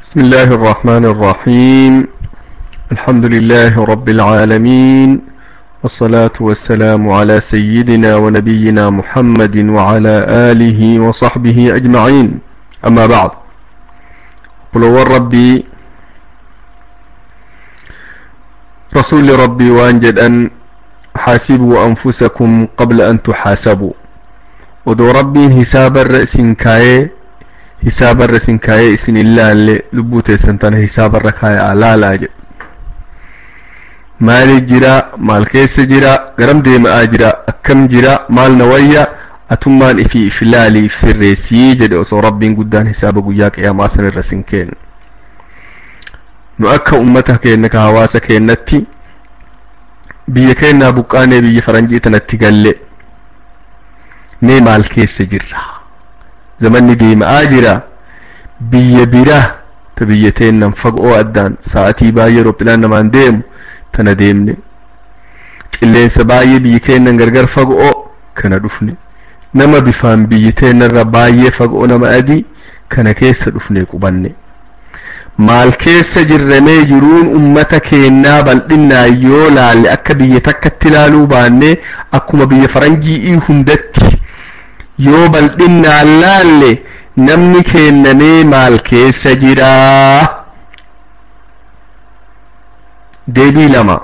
بسم الله الرحمن الرحيم الحمد لله رب العالمين والصلاة والسلام على سيدنا ونبينا محمد وعلى آله وصحبه أجمعين أما بعد قلوا ربي رسول ربي وانجد أن حاسبوا أنفسكم قبل أن تحاسبوا ودو ربي حساب الرأس كاي حساب الرأس كاي اسن الله اللي لبوتي سنتان حساب الركاي على لاجد maali jira maal keessa jira garam deemaa jira akkam jira maal na wayya atummaan ifi if ilaali if sirreessii jedhe osoo rabbiin guddaan hisaaba guyyaa qiyaamaa san irra sin kennu nu akka ummata keenya ka hawaasa keenyatti biyya keenyaa buqqaanee biyya faranjii tanatti galle mee maal keessa jirra zamanni deemaa jira biyya biraa ta biyya teennan fagoo addaan sa'atii baay'ee roophilaan namaan deemu tana deemne qilleensa baay'ee biyyi keenyan gargar fagoo kana dhufne nama bifaan biyyi teennarra baay'ee fagoo nama adii kana keessa dhufne qubanne maal keessa jirramee jiruun ummata keennaa bal'innaa yoo laalle akka biyya takkatti ilaaluu baanne akkuma biyya faranjii hundatti yoo bal'innaan laalle namni keennamee maal keessa jiraa deebii lama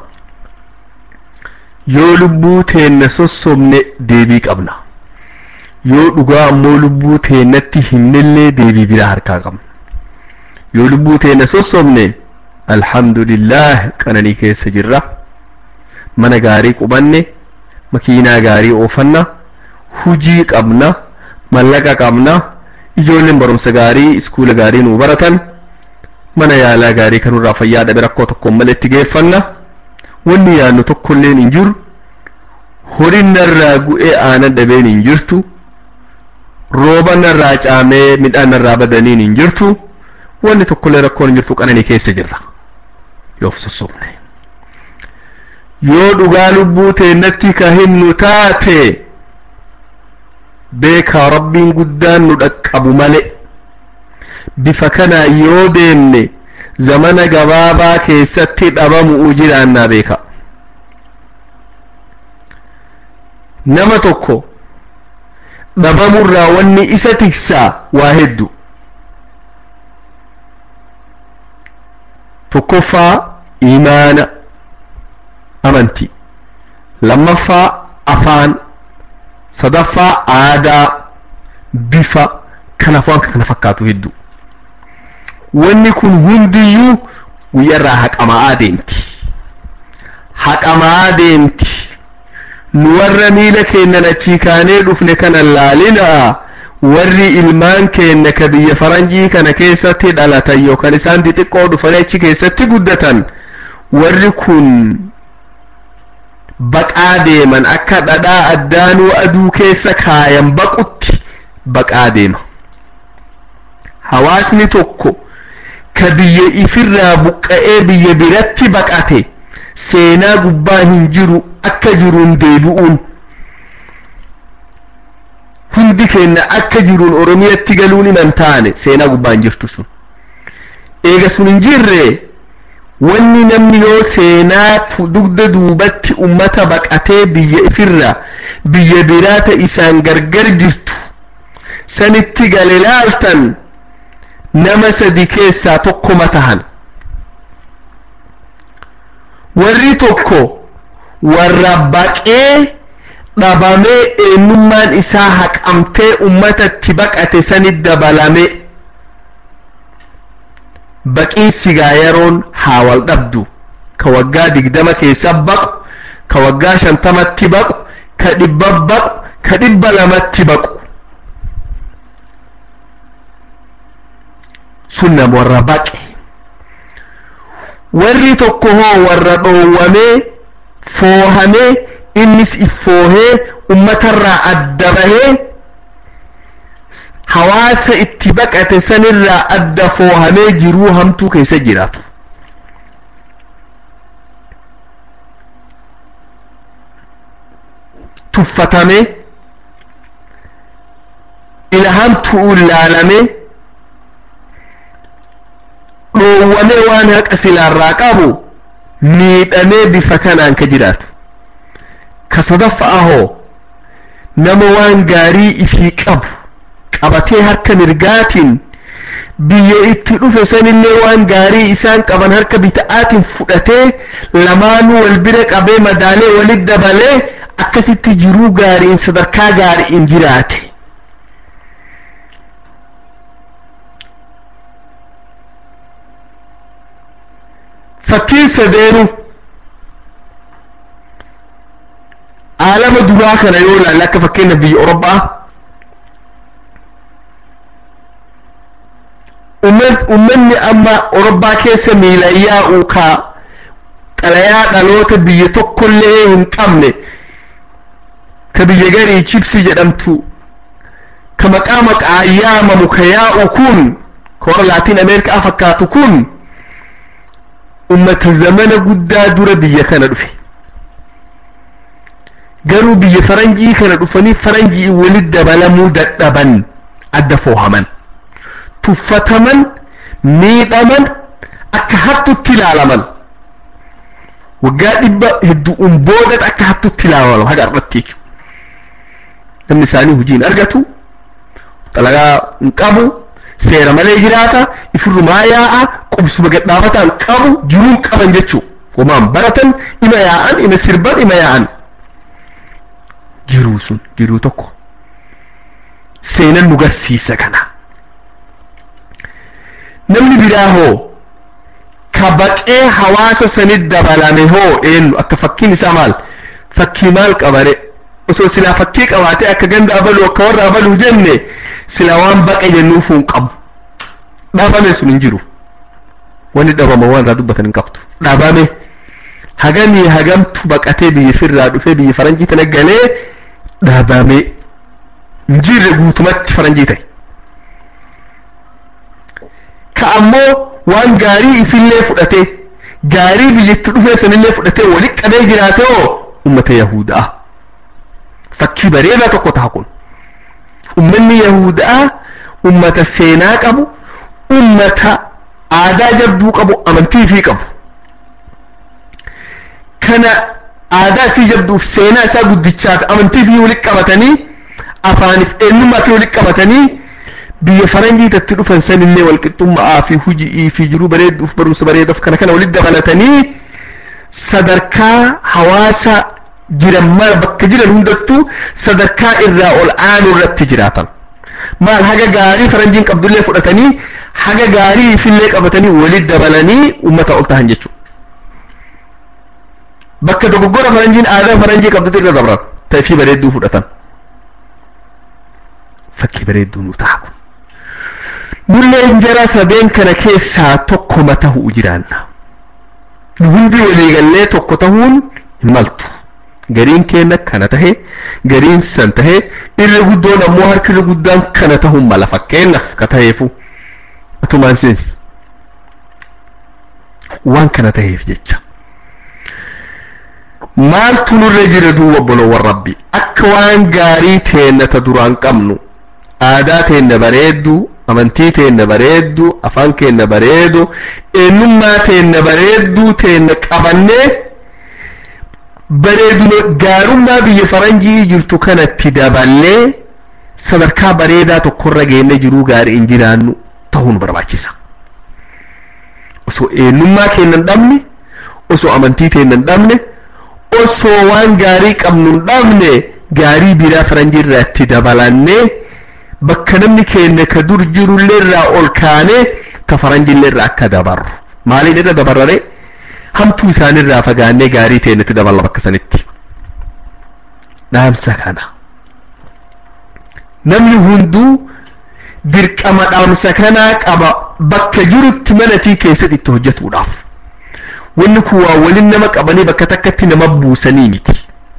yoo lubbuu teenna sossobne deebii qabna yoo dhugaa ammoo lubbuu teennatti himnellee deebii biraa harkaa qabna yoo lubbuu teenna sossobne alhamdulillah qananii keessa jirra mana gaarii qubanne makiinaa gaarii oofanna hujii qabna mallaqa qabna ijoolleen barumsa gaarii iskuula gaarii nuu baratan mana yaalaa gaarii kanurraa fayyaa dhabe rakkoo tokkoon malee itti geeffanna wanni yaannu tokkolleen hin jiru horiin narraa gu'ee aanan dhabeen hin jirtu rooba narraa caamee midhaan narraa badaniin hin jirtu wanni tokkollee rakkoon hin jirtu qananii keessa jirra yoo sossobne yoo dhugaa lubbuu teennatti ka himnu taate beekaa rabbiin guddaan nu dhaqqabu malee bifa kanaa yoo deemne zamana gabaabaa keessatti dhabamu'u jiraannaa beeka nama tokko dhabamurraa wanni isa tiksaa waa heddu tokkoffaa imaana amantii lammaffaa afaan sadaffaa aadaa bifa kanaaf waan kana fakkaatu hedduu wanni kun hundiyyuu guyyarraa haqamaa deemti haqamaa deemti nu warra miila keennan achii kaanee dhufne kana laalina warri ilmaan keenya ka biyya faranjii kana keessatti dhalatan yookaan isaan xixiqqoo dhufanii achi keessatti guddatan warri kun baqaa deeman akka dhadhaa addaanuu aduu keessa kaayan baqutti baqaa deema hawaasni tokko ka biyya ifirraa buqqa'ee biyya biratti baqate seenaa gubbaa hin jiru akka jiruun deebi'uun hundi keenya akka jiruun oromiyatti galuun himan taane seenaa gubbaa hin jirtu sun eega sun hin jirre wanni namni yoo seenaa dugda duubatti ummata baqatee biyya ifirraa biyya biraata isaan gargar jirtu sanitti gale laaltan nama sadi keessaa tokkoma tahan warri tokko warra baqee dhabamee eenyummaan isaa haqamtee ummatatti baqate sanit dabalame baqiin sigaa yeroon haa wal dhabdu ka waggaa digdama keessa baqu ka waggaa shantamatti baqu ka dhibba baqu ka dhibba lamatti baqu sun nama warra baqe warri tokko hoo warra dhoowwamee foohamee innis iffoohee ummatarraa adda bahee hawaasa itti baqate sanirraa adda foohamee jiruu hamtuu keessa jiraatu tuffatamee ila hamtu'uun laalamee dhoowwamee waan haqa silaarraa qabu miidhamee bifa kanaan ka jiraatu ka sadaffaa hoo nama waan gaarii ifii qabu qabatee harka mirgaatiin biyya itti dhufe sanillee waan gaarii isaan qaban harka bita'aatiin fudhatee lamaanuu wal bira qabee madaalee walit dabalee akkasitti jiruu gaariin sadarkaa gaariin jiraate fakkiin sadeenu aalama duraa kana yoo ilaalle akka fakkeenya biyya Orobbaa ummanni amma Orobbaa keessa miilaan yaa'u ka xalayaa dhaloota biyya tokkollee hin qabne ka biyya garii chipsii jedhamtu ka maqaa maqaa yaamamu ka yaa'u kun ka warra laatiin ameerikaa fakkaatu kun ummata zamana guddaa dura biyya kana dhufe garuu biyya faranjii kana dhufanii faranjii walit dabalamuu dadhaban adda foohaman tuffataman miidhaman akka hattutti ilaalaman waggaa dhibba hedduun booda akka hattutti ilaalaman haga irratti jechuudha namni isaanii hojiin argatu xalagaa hin qabu seera malee jiraata ifirrumaa yaa'a qubsuma gadhaabataan qabu jiruun qaban jechuu homaan baratan ima yaa'an ima sirban ima yaa'an jiruu sun jiruu tokko seenan nu garsiisa kana namni biraa hoo ka baqee hawaasa sanit dabalame hoo eenyu akka fakkiin isaa maal fakkii maal qabare osoo silaa fakkii qabaatee akka ganda abaluu akka warra abaluu jenne sila waan baqe jennuuf hin qabu dhabame sun hin jiru wanni dhabama waan irraa dubbatan hin qabdu dhabame hagamii hagamtu baqatee biyya firraa dhufee biyya faranjii tana galee dhabame hin jirre guutumatti faranjii ta'e ka ammoo waan gaarii ifillee fudhatee gaarii biyyatti dhufee sanillee fudhatee walitti qabee jiraate hoo ummata yahudaa fakkii bareedaa tokko ta'a kun ummanni yahudaa ummata seenaa qabu ummata aadaa jabduu qabu amantii fi qabu kana aadaa fi jabduuf seenaa isaa guddichaaf amantii fi walitti qabatanii afaaniif eenyummaa fi walitti qabatanii biyya faranjii itti dhufan sanillee walqixxummaa fi hujii fi jiruu bareeduuf barumsa bareeduuf kana kana walitti dabalatanii sadarkaa hawaasa jiran mara bakka jiran hundattuu sadarkaa irraa ol aanu irratti jiraatan maal haga gaarii faranjiin qabdullee fudhatanii haga gaarii ifillee qabatanii walitti dabalanii ummata ol tahan jechuudha. Bakka dogoggora faranjiin aadaa faranjii qabdutu irra dabran ta'ee bareedduu fudhatan. Fakkii bareedduu nu ta'a kun. Nullee jara sabeen kana keessaa tokko matahuu jiraanna. Nu hundi waliigallee tokko tahuun hin maltu. gariin keenya kana tahe gariin san tahe irri guddoon ammoo harki irri guddaan kana tahuun mala fakkeenyaaf ka taheefu atumaan seensi waan kana taheef jecha maaltu nurra jira duuba obboloowwan rabbi akka waan gaarii teenna ta duraan qabnu aadaa teenna bareeddu amantii teenna bareeddu afaan keenna bareedu eenyummaa teenna bareedduu teenna qabannee bareeduma gaarummaa biyya faranjii jirtu kanatti daballee sadarkaa bareedaa tokkorra geenne jiruu gaarii hin jiraannu ta'uu nu barbaachisa. Osoo eenyummaa keenya hin dhabne, osoo amantii keenya hin dhabne, osoo waan gaarii qabnu hin dhabne gaarii biraa faranjii irraa itti dabalannee bakka namni keenya ka dur jirullee irraa ol kaanee ka faranjillee irraa akka dabarru. Maaliin irra dabarraree? hamtuu isaanirraa fagaannee gaarii teenyatti daballa bakka sanitti dhaamsa kana namni hunduu dirqama dhaamsa kanaa qaba bakka jirutti mana fi keessatti itti hojjetuudhaaf wanni kun waa waliin nama qabanii bakka takkatti nama buusanii miti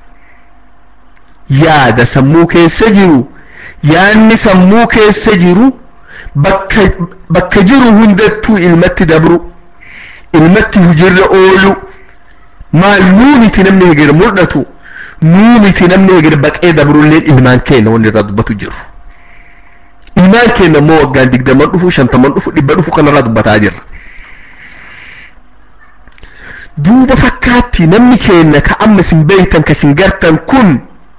yaada sammuu keessa jiru yaanni sammuu keessa jiru bakka bakka jiru hundattuu ilmatti dabru ilmatti hujirra oolu maal nuu miti namni hegir mul'atu nuu miti namni hegir baqee dabrulleen ilmaan keenya wanni irraa dubbatu jiru ilmaan keenya immoo waggaan digdaman dhufu shantaman dhufu dhibba dhufu kanarraa dubbataa jirra duuba fakkaatti namni keenna ka amma isin beeytan ka isin gartan kun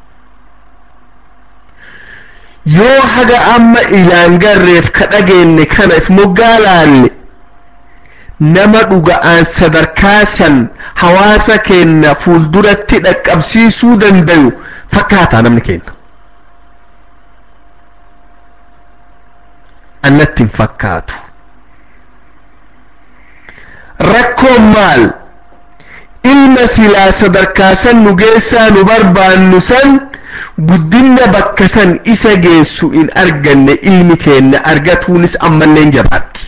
yoo haga amma ilaan garreef ka dhageenne kana if moggaa laalle nama dhuga'aan sadarkaa san hawaasa keenna fuulduratti dhaqqabsiisuu dandayu fakkaataa namni keenna annatti hin fakkaatu rakkoon maal ilma silaa sadarkaa san nu geessaa nu barbaannu san guddinna bakka san isa geessu in arganne ilmi keenna argatuunis ammallee jabaatti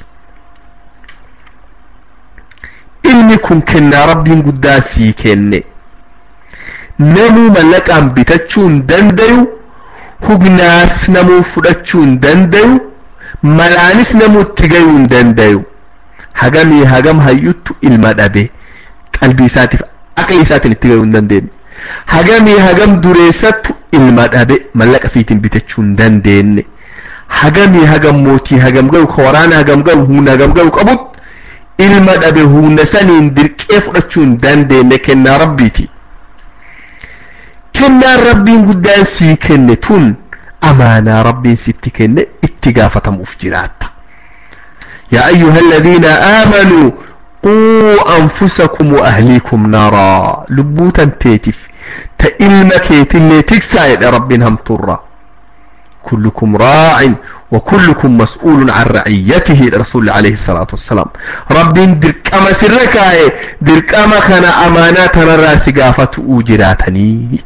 ilmi kun kennaa rabbiin guddaa sii kenne namuu mallaqaan bitachuu hin dandayu hugnaas namuu fudhachuu hin dandayu malaanis namuu itti gayuu hin dandayu hagamii hagam hayyuttu ilma dhabe qalbii isaatiif aqli isaatiin itti gayuu hin dandeenye hagamii hagam dureessattu ilma dhabe mallaqa fiitiin bitachuu hin dandeenye hagamii hagam mootii hagam gayu ka waraana hagam gayu humna hagam gayu qabut ilma dhabe humna saniin dirqee fudhachuu hin dandeenye kennaa rabbiiti kennaan rabbiin guddaan sii kenne tun amaanaa rabbiin sitti kenne itti gaafatamuuf jiraatta yaa ayyuha alladhiina aamanuu quu anfusakum wa ahliikum naaraa lubbuu tanteetiif ta ilma keetillee tiksaa jedhe rabbiin hamturra كلكم راع وكلكم مسؤول عن رعيته الرسول عليه الصلاة والسلام رب درقما سرك درقما كان أمانات الراس قافة أجراتني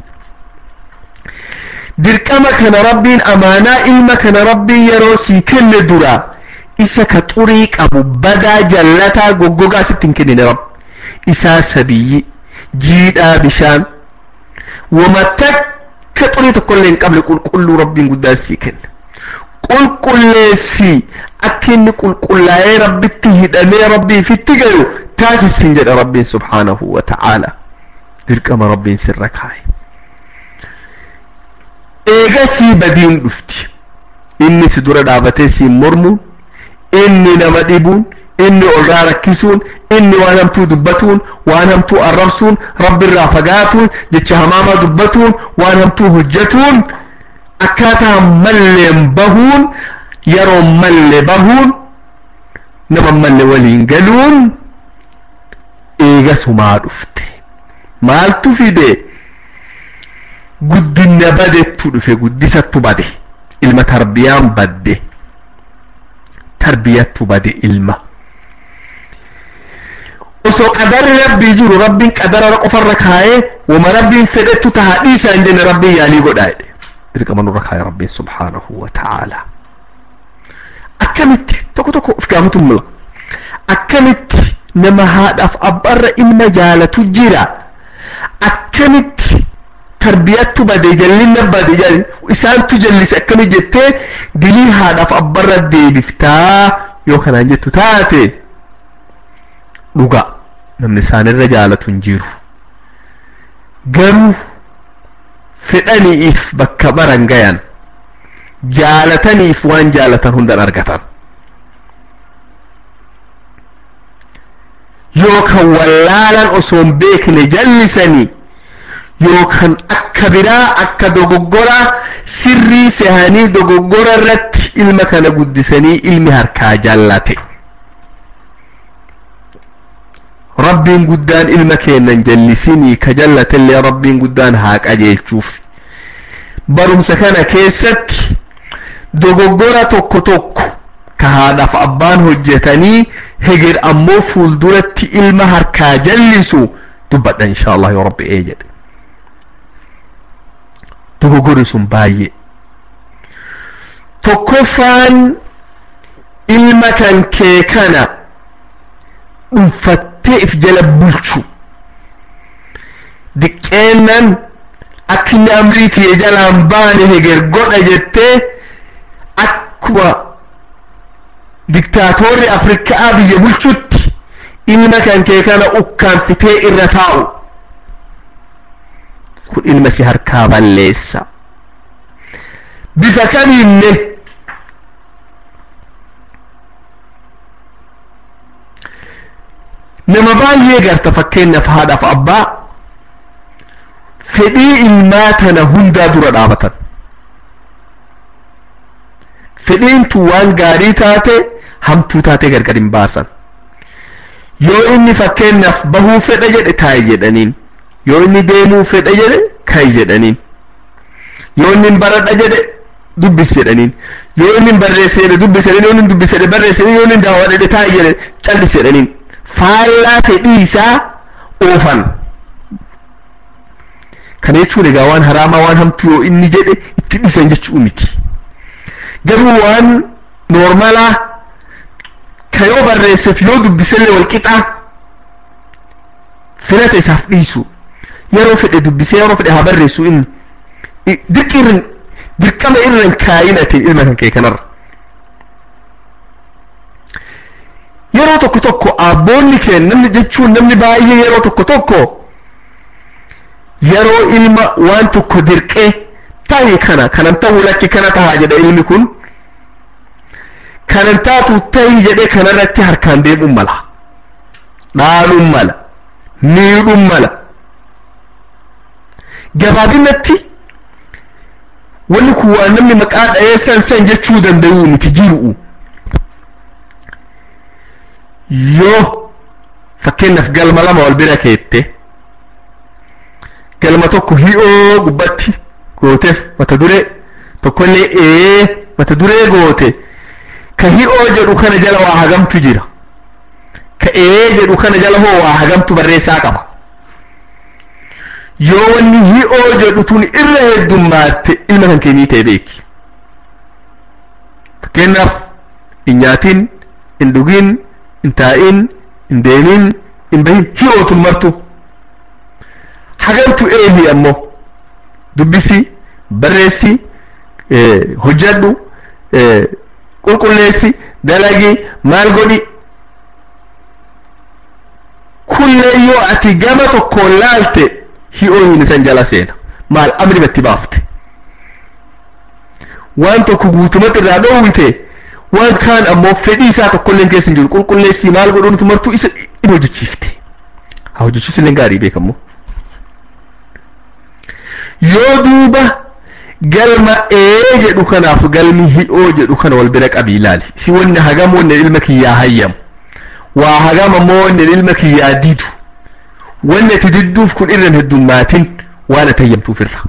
درقما كان رب أمانا إلما كان رب يروسي كل درا إسا كطريق أبو بدا جلتا قوقوغا ستين كنين رب إسا سبي جيدا بشان ومتك akka xurii tokkollee hin qabne qulqulluu rabbiin guddaan sii kenna qulqulleessi akka inni qulqullaa'ee rabbitti hidhamee rabbiif itti galu taasisin jedha rabbiin subhaanahu wa ta'aala dirqama rabbiin sirra kaa'e eega sii badiin dhufti inni si dura dhaabatee siin mormuun inni nama dhibuun inni olraa rakkisuun inni waan hamtuu dubbatuun waan hamtuu arrabsuun rabbirraa fagaatuun jecha hamaamaa dubbatuun waan hamtuu hojjetuun akkaataa malleen bahuun yeroo malle bahuun nama malle waliin galuun eegasumaa dhufte maaltu fide guddina badettu dhufe guddisattu bade ilma tarbiyaan badde tarbiyattu bade ilma osoo qadarri rabbii jiru rabbiin qadara qofarra kaayee wama rabbiin fedhettu tahaa dhiisaa hin jenne rabbiin yaalii godhaa jedhe dirqama nurra kaayee rabbiin subhaanahu wa ta'aalaa akkamitti tokko tokko of gaafatu mula akkamitti nama haadhaaf abbaarra ilma jaalatu jira akkamitti tarbiyattu bade jallinna bade jali isaantu jallise akkami jettee dilii haadhaaf abbaarra deebiftaa yoo kanaan jettu taate dhuga namni isaanirra jaalatu hin jiru garuu fedhaniif bakka baran gayan jaalataniif waan jaalatan hundan argatan yookan wallaalan osoo hin beekne jallisanii yookan akka biraa akka dogoggoraa sirrii sehanii dogoggora irratti ilma kana guddisanii ilmi harkaa jaallate rabbiin guddaan ilma keennan jallisinii ka jallatellee rabbiin guddaan haa qajeelchuuf barumsa kana keessatti dogoggora tokko tokko ka haadhaaf abbaan hojjetanii heger ammoo fuulduratti ilma harkaa jallisu dubbadha insha allah yoo rabbi ee jedhe dogoggorri sun baay'ee tokkoffaan ilma kan kee kana dhuunfattee if jala bulchu diqqeennan akka inni amrii tiyee jalaan baane heger godha jettee akkuma diktaatorri afrikaa biyya bulchutti ilma kan kee kana ukkaanfitee irra taa'u kun ilma si harkaa balleessa bifa kamiinne nama baay'ee garta fakkeenyaaf haadhaaf abbaa fedhii ilmaa tana hundaa dura dhaabatan fedhiin tu waan gaarii taate hamtuu taate gargar hin baasan yoo inni fakkeenyaaf bahuu fedha jedhe taa'i jedhaniin yoo inni deemuu fedha jedhe ka'i jedhaniin yoo inni baradha jedhe dubbis jedhaniin yoo inni barreesse jedhe dubbis jedhaniin yoo inni dubbis jedhe barreesse jedhaniin yoo inni daawwadhe jedhe taa'i jedhe callis jedhaniin faallaa fedhii isaa oofan kana jechuun egaa waan haraamaa waan hamtuu yoo inni jedhe itti dhiisan jechuu miti garuu waan noormalaa ka yoo barreesseef yoo dubbisellee wal qixaa filata isaaf dhiisu yeroo fedhe dubbisee yeroo fedhe haa barreessu inni dirqirrin dirqama irran kaayinate ilma kan kee kanarra yeroo tokko tokko abboonni kee namni jechuun namni baay'ee yeroo tokko tokko yeroo ilma waan tokko dirqee ta'i kana kanan ta'uu lakki kana tahaa jedha ilmi kun kanan taatu ta'i jedhee kanarratti harkaan deemuun mala dhaaluun mala miidhuun mala gabaabinatti wanni kun waan namni maqaa dha'ee san san jechuu danda'u miti jiru'u yoo fakkeenyaaf galma lama wal bira keette galma tokko hi'oo gubbatti gooteef mata duree tokkollee ee mata duree goote ka hi'oo jedhu kana jala waa hagamtu jira ka ee jedhu kana jala hoo waa hagamtu barreessaa qaba yoo wanni hi'oo jedhu tun irra heddummaatte ilma kan keenyii ta'e beeki fakkeenyaaf hin nyaatin hin dhugin hin taa'in hin deemin hin bahin hi'ootun martu hagamtu eehi ammoo dubbisi barreessi hojjadhu qulqulleessi dalagi maal godhi kullee yoo ati gama tokkoon laalte hi'oo hin isan jala seena maal amri batti baafte waan tokko guutumatti irraa dhoowwite waan kaan ammoo fedhii isaa tokkolleen keessa hin jiru qulqulleessii maal godhuutu martuu isa in hojjechiifte haa hojjechiisu illee gaarii beekamu yoo duuba galma ee jedhu kanaaf galmi hi'oo jedhu kana wal bira qabii ilaali si wanni hagam wanni ilma kiyyaa hayyamu waa hagam ammoo wanni ilma kiyyaa didu wanni ati didduuf kun irran heddummaatin waan ati hayyamtuuf irra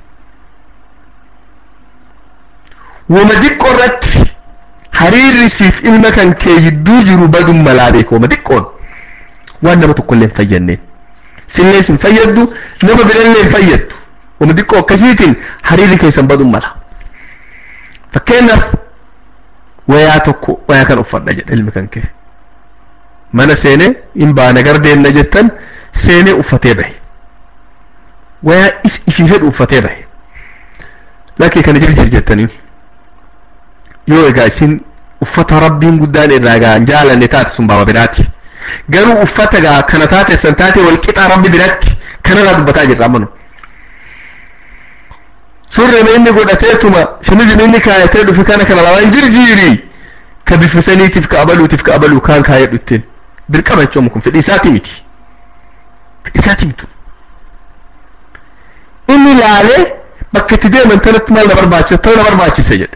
wama diqqoo irratti hariirri siif ilma kan kee jidduu jiru badun malaa beeka wama diqqoon waan nama tokkollee hin fayyanneen sillee sin fayyaddu nama birallee hin fayyaddu wama diqqoo akkasiitiin hariirri keessan badun mala fakkeenyaaf wayaa tokko wayaa kan uffadha jedha ilmi kan kee mana seenee in baana gardeenna jettan seenee uffatee bahe wayaa is ifii fedhu uffatee bahe lakkee kana jirjir jettaniin yoo egaa isin uffata rabbiin guddaan irraa gaa hin jaalanne taate sun baaba biraati garuu uffata gaa kana taate san taate wal qixaa rabbi biratti kanarraa dubbataa jirra amanu surreen inni godhateetuma shamizin inni kaayatee dhufe kana kana lamaan jirjiiri ka bifisaniitiif ka abaluutiif ka abaluu kaan kaayedhu ittiin dirqama jechuun kun fedhii isaati miti fedhii isaati mitu inni laalee bakka itti deeman tanatti maal na barbaachisa ta'u na barbaachisa jedhe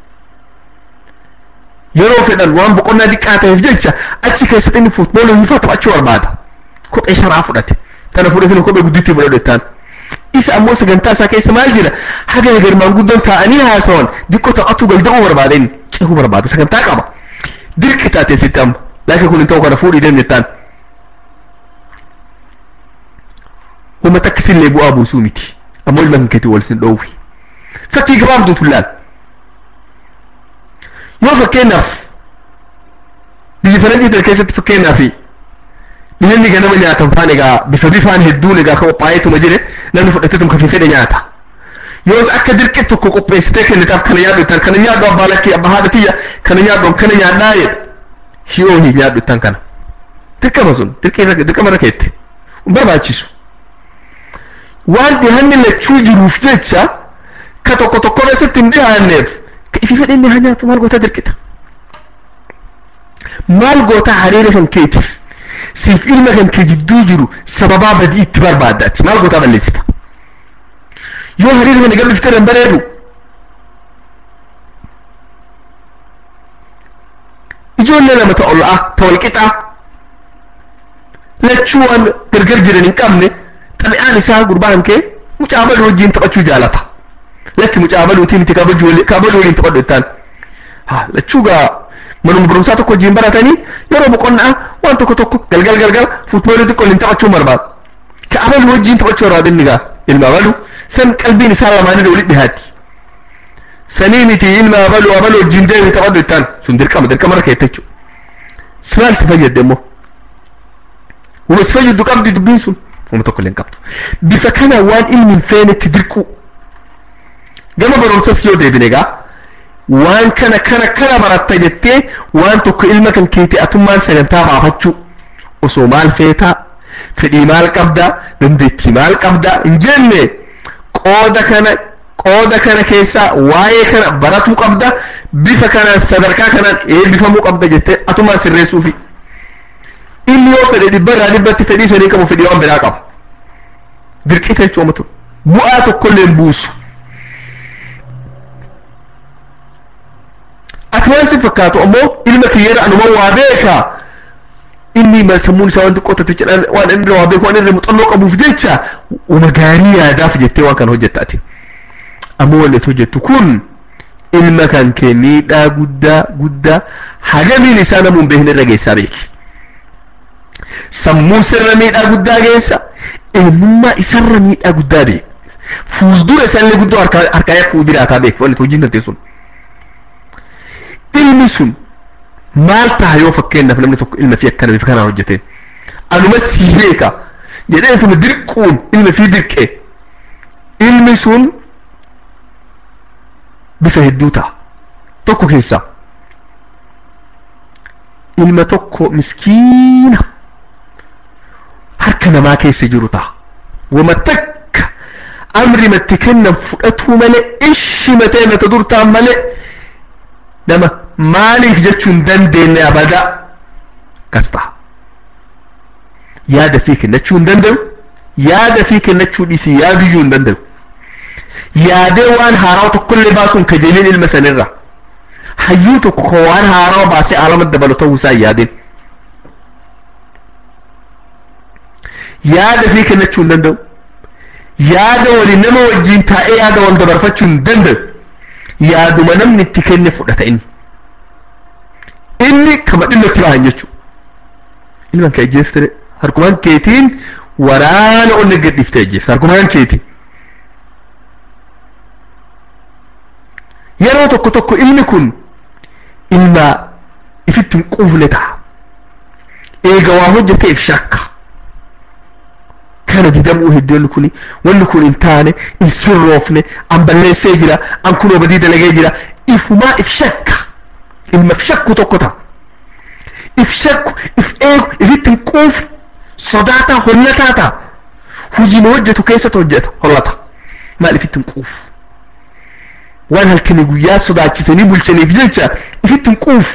yeroo fedhan waan boqonnaa xiqqaa ta'eef jecha achi keessatti inni fuutboolii hiifaa taphachuu barbaada kophee sharaa fudhate tana fudhatee kophee guddittii fudhadhettaan isa ammoo sagantaa isaa keessa maal jira haga garmaan guddoon taa'anii haasawan diqqoo taphachuu galda'uu barbaada inni cehuu barbaada sagantaa qaba dirqi taate sitti amma laakiin kun hin ta'u kana fuudhii deemne taan uummata akkasillee bu'aa buusuu miti ammoo ilma hinkeetii wal sin dhoowwi fakkii gabaabduu tullaan yoo fakkeenyaaf biyya faranjii keessatti fakkeenyaaf dhiirri ganama nyaatan faan egaa bifa bifaan hedduun egaa ka qophaa'eetuma jire namni fudhateetuma kafii fedhe nyaata yoos akka dirqi tokko qopheessitee kennitaaf kana nyaadhu ittaan kana nyaadhu abbaa lakkii abbaa haadha tiyya kana nyaadhu kana nyaadhaa jedha hiyoo hin nyaadhu ittaan kana dirqama sun dirqama irra keette hin barbaachisu waan dhihanni lachuu jiruuf jecha ka tokko tokko keessatti hin dhihaanneef ka ifi fedhe inni haa nyaatu maal goota dirqita maal goota hariira kan keetiif siif ilma kan kee jidduu jiru sababaa badii itti barbaaddaati maal gootaa balleessita yoo hariiroo kana gabbifte hin bareedu ijoollee lama ta ol'aa ta walqixaa lachuu waan gargar jiran hin qabne xabi'aan isaa gurbaan kee mucaa baluu wajjin taphachuu jaalata lakki mucaa baluutii miti kaabaduu waliin taphadhu ittaan lachuu gaa manuma barumsaa tokko wajjin baratanii yeroo boqonnaa waan tokko tokko galgal galgal fuutboolii xiqqoo waliin taphachuu barbaadu ka abaluu wajjin taphachuu barbaadu inni gaa ilma abaluu san qalbiin isaa lamaanii walitti dhihaatti sanii miti ilma abaluu abaluu wajjin deemi taphadhu ittaan sun dirqama dirqama irra keetta jechuudha simaal si fayyadde immoo wuma si fayyaddu qabdi dubbiin sun wama tokko illee hin qabdu bifa kana waan ilmi hin feenetti dirquu gama barumsas yoo deebine egaa waan kana kana kana baratta jettee waan tokko ilma kan keeti atummaan sagantaa baafachuu osoo maal feetaa fedhii maal qabdaa dandeettii maal qabdaa hin jenne qooda kana qooda kana keessaa waa'ee kana baratuu qabda bifa kanaan sadarkaa kanaan eebbifamuu qabda jettee atumaan sirreessuufi inni yoo fedhe dhibba irraa dhibbatti fedhii sanii qabu fedhii waan biraa qaba dirqita jechuudha matu bu'aa tokkollee hin buusu ati waan si fakkaatu ammoo ilma kiyyeera anuma waa beeka inni sammuun isaa waan xiqqoo tatte jedhan waan inni irra waa beeku waan irra muuxannoo qabuuf jecha uma gaarii yaadaaf jettee waan kana hojjetta ati ammoo wanni ati hojjettu kun ilma kan kee miidhaa guddaa guddaa hagamiin isaa namuun beekne irra geessaa beeki sammuun sirra miidhaa guddaa geessa eenyummaa isarra miidhaa guddaa beeki fuuldura isaallee guddoo harkaa yakkuu jiraataa beeki wanni hojiin dantee sun ilmi sun maal ta'a yoo fakkeenyaaf namni tokko ilma fi akkana bifa kanaan hojjete anuma sii beeka jedhee tuma dirquun ilma fi dirqee ilmi sun bifa hedduu ta'a tokko keessaa ilma tokko miskiina harka namaa keessa jiru ta'a wama takka amri matti kennan fudhatuu malee ishi matee mata dur ta'an malee nama maaliif jechuun dandeenye abada kas ta'a yaada fi kennachuu hin danda'u yaada fi kennachuu dhiisii yaaduyyuu hin danda'u yaadee waan haaraa tokkollee baasuun kajeeliin ilma sanirra hayyuu tokko ko waan haaraa baasee alama dabalu ta'uu isaa yaadeen yaada fi kennachuu hin danda'u yaada waliin nama wajjiin taa'ee yaada wal dabarfachuu hin danda'u yaaduma namni itti kenne fudhata inni inni kama dhimma itti bahan jechuudha ilman kee ajjeeftire harkumaan keetiin waraana onni gadhiiftee ajjeefte harkumaan keetiin yeroo tokko tokko ilmi kun ilma ifitti hin quufne ta'a eega waa hojjeteef shakka kana didamuu hedduun kun wanni kun hin taane hin sirroofne an balleessee jira an kunoo badii dalagee jira ifumaa if shakka ilma if shakku tokko ta'a if shakku if eegu ifitti hin quufne sodaataa hollataa ta'a hujii hojjetu keessatti hojjeta hollata maal ifitti hin quufu waan halkanii guyyaa sodaachisanii bulchaniif jecha ifitti hin quufu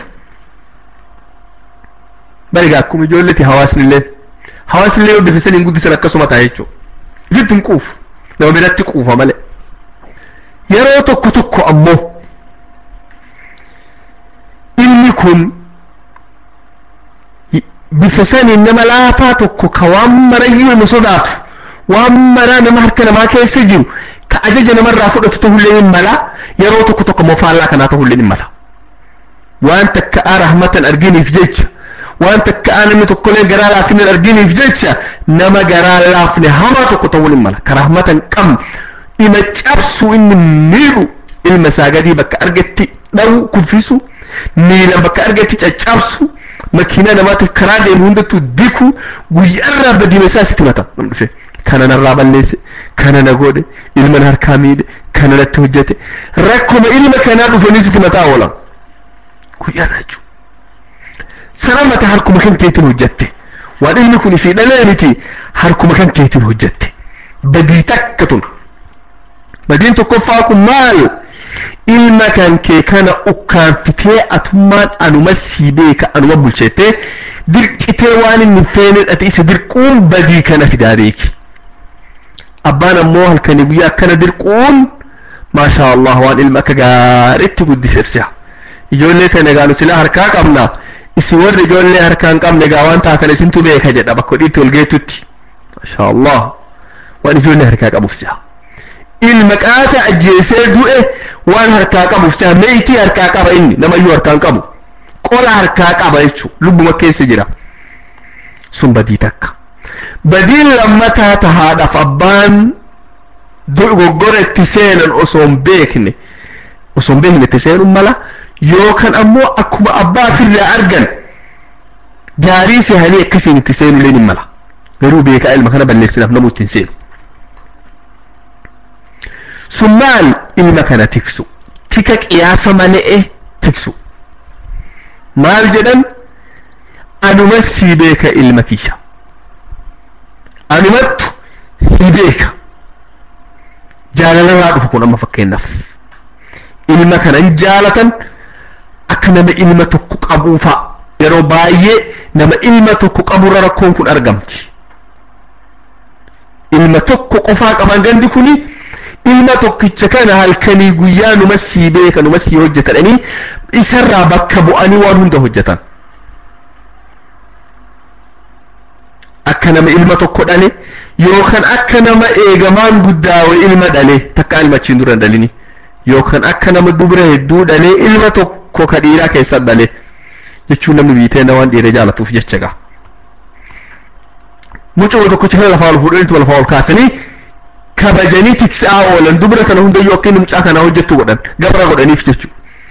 barigaa akkuma ijoolleti hawaasni illee hawaasni illee yoo bifisanii hin guddisan akkasuma ta'a jechuudha ifitti hin quufu nama biratti quufa malee yeroo tokko tokko ammoo ilmi kun bifa saniin nama laafaa tokko ka waan marayyuu nama sodaatu waan maraa nama harka namaa keessa jiru ka ajaja namarraa fudhatu ta'ullee hin mala yeroo tokko tokko immoo faallaa kanaa ta'ullee hin mala waan takka rahmatan arginiif jecha waan takka namni tokkollee garaa laafina arginiif jecha nama garaa laafne hamaa tokko ta'uu hin mala ka rahmatan qabne ima cabsu inni miidhu ilma isaa gadii bakka argetti dha'u kuffisu miilan bakka argetti caccabsu makiinaa namaatiif karaa deemu hundattuu diku guyyaarraa badiina isaa sitti mata nam dhufe kana narraa balleesse kana na godhe ilma na harkaa miidhe kana natti hojjete rakkuma ilma kanaa dhufanii sitti mataa oolan guyyaarraa jechuudha sana mata harkuma kan keetiin hojjette waan ilmi kun fi dhalee miti harkuma kan keetiin hojjette badii takka tun badiin tokkoffaa kun maal ilma kan kee kana ukkaanfitee atummaan anuma sii beeka anuma bulchettee dirqitee waan inni hin feene dhati isa dirquun badii kana fidaa beeki abbaan ammoo halkanii guyyaa akkana dirquun maashaa allah waan ilma akka gaariitti guddiseef si'a ijoollee kana egaa nu silaa harkaa qabna isin warri ijoollee harkaa hin qabne egaa waan taatan isintu beeka jedha bakka dhiitti ol geettutti maashaa allah waan ijoollee harkaa qabuuf si'a ilma qaata ajjeesee du'e waan harkaa qabuuf si'a meeyitii harkaa qaba inni namayyuu harkaa hin qabu qola harkaa qaba jechuun lubbuma keessa jira sun badii takka badiin lammataa tahaadhaaf abbaan dogoggora itti seenan osoo hin beekne osoo hin beekne itti seenuun mala yookaan ammoo akkuma abbaa ofirraa argan gaarii sehanii akkasiin itti seenu leen hin mala garuu beekaa ilma kana balleessinaaf namuu ittiin seenu sun maal ilma kana tiksu tika qiyaasa malee tiksu maal jedhan anuma sii beeka ilma kiyya anumattu sii beeka jaalalarraa dhufu kun amma fakkeenyaaf ilma kanan jaalatan akka nama ilma tokko qabuufa yeroo baay'ee nama ilma tokko qaburra rakkoon kun argamti ilma tokko qofaa qaban gandi kuni ilma tokkicha kana halkanii guyyaa numa sii beeka numa sii hojjetanii isarraa bakka bu'anii waan hunda hojjetan akka nama ilma tokko dhale yookaan akka nama eegamaan guddaa wayi ilma dhale takka ilma achiin dura hin dhalini yookaan akka nama dubra hedduu dhalee ilma tokko ka dhiiraa keessa dhale jechuun namni biitee na waan dhiira jaalatuuf jecha gaa mucuma tokkicha kana lafaa ol fuudhaniitu lafaa ol kaasanii kabajanii tiksaa oolan dubra kana hundayyuu akka inni mucaa kanaa hojjettu godhan gabra godhaniif jechuudha.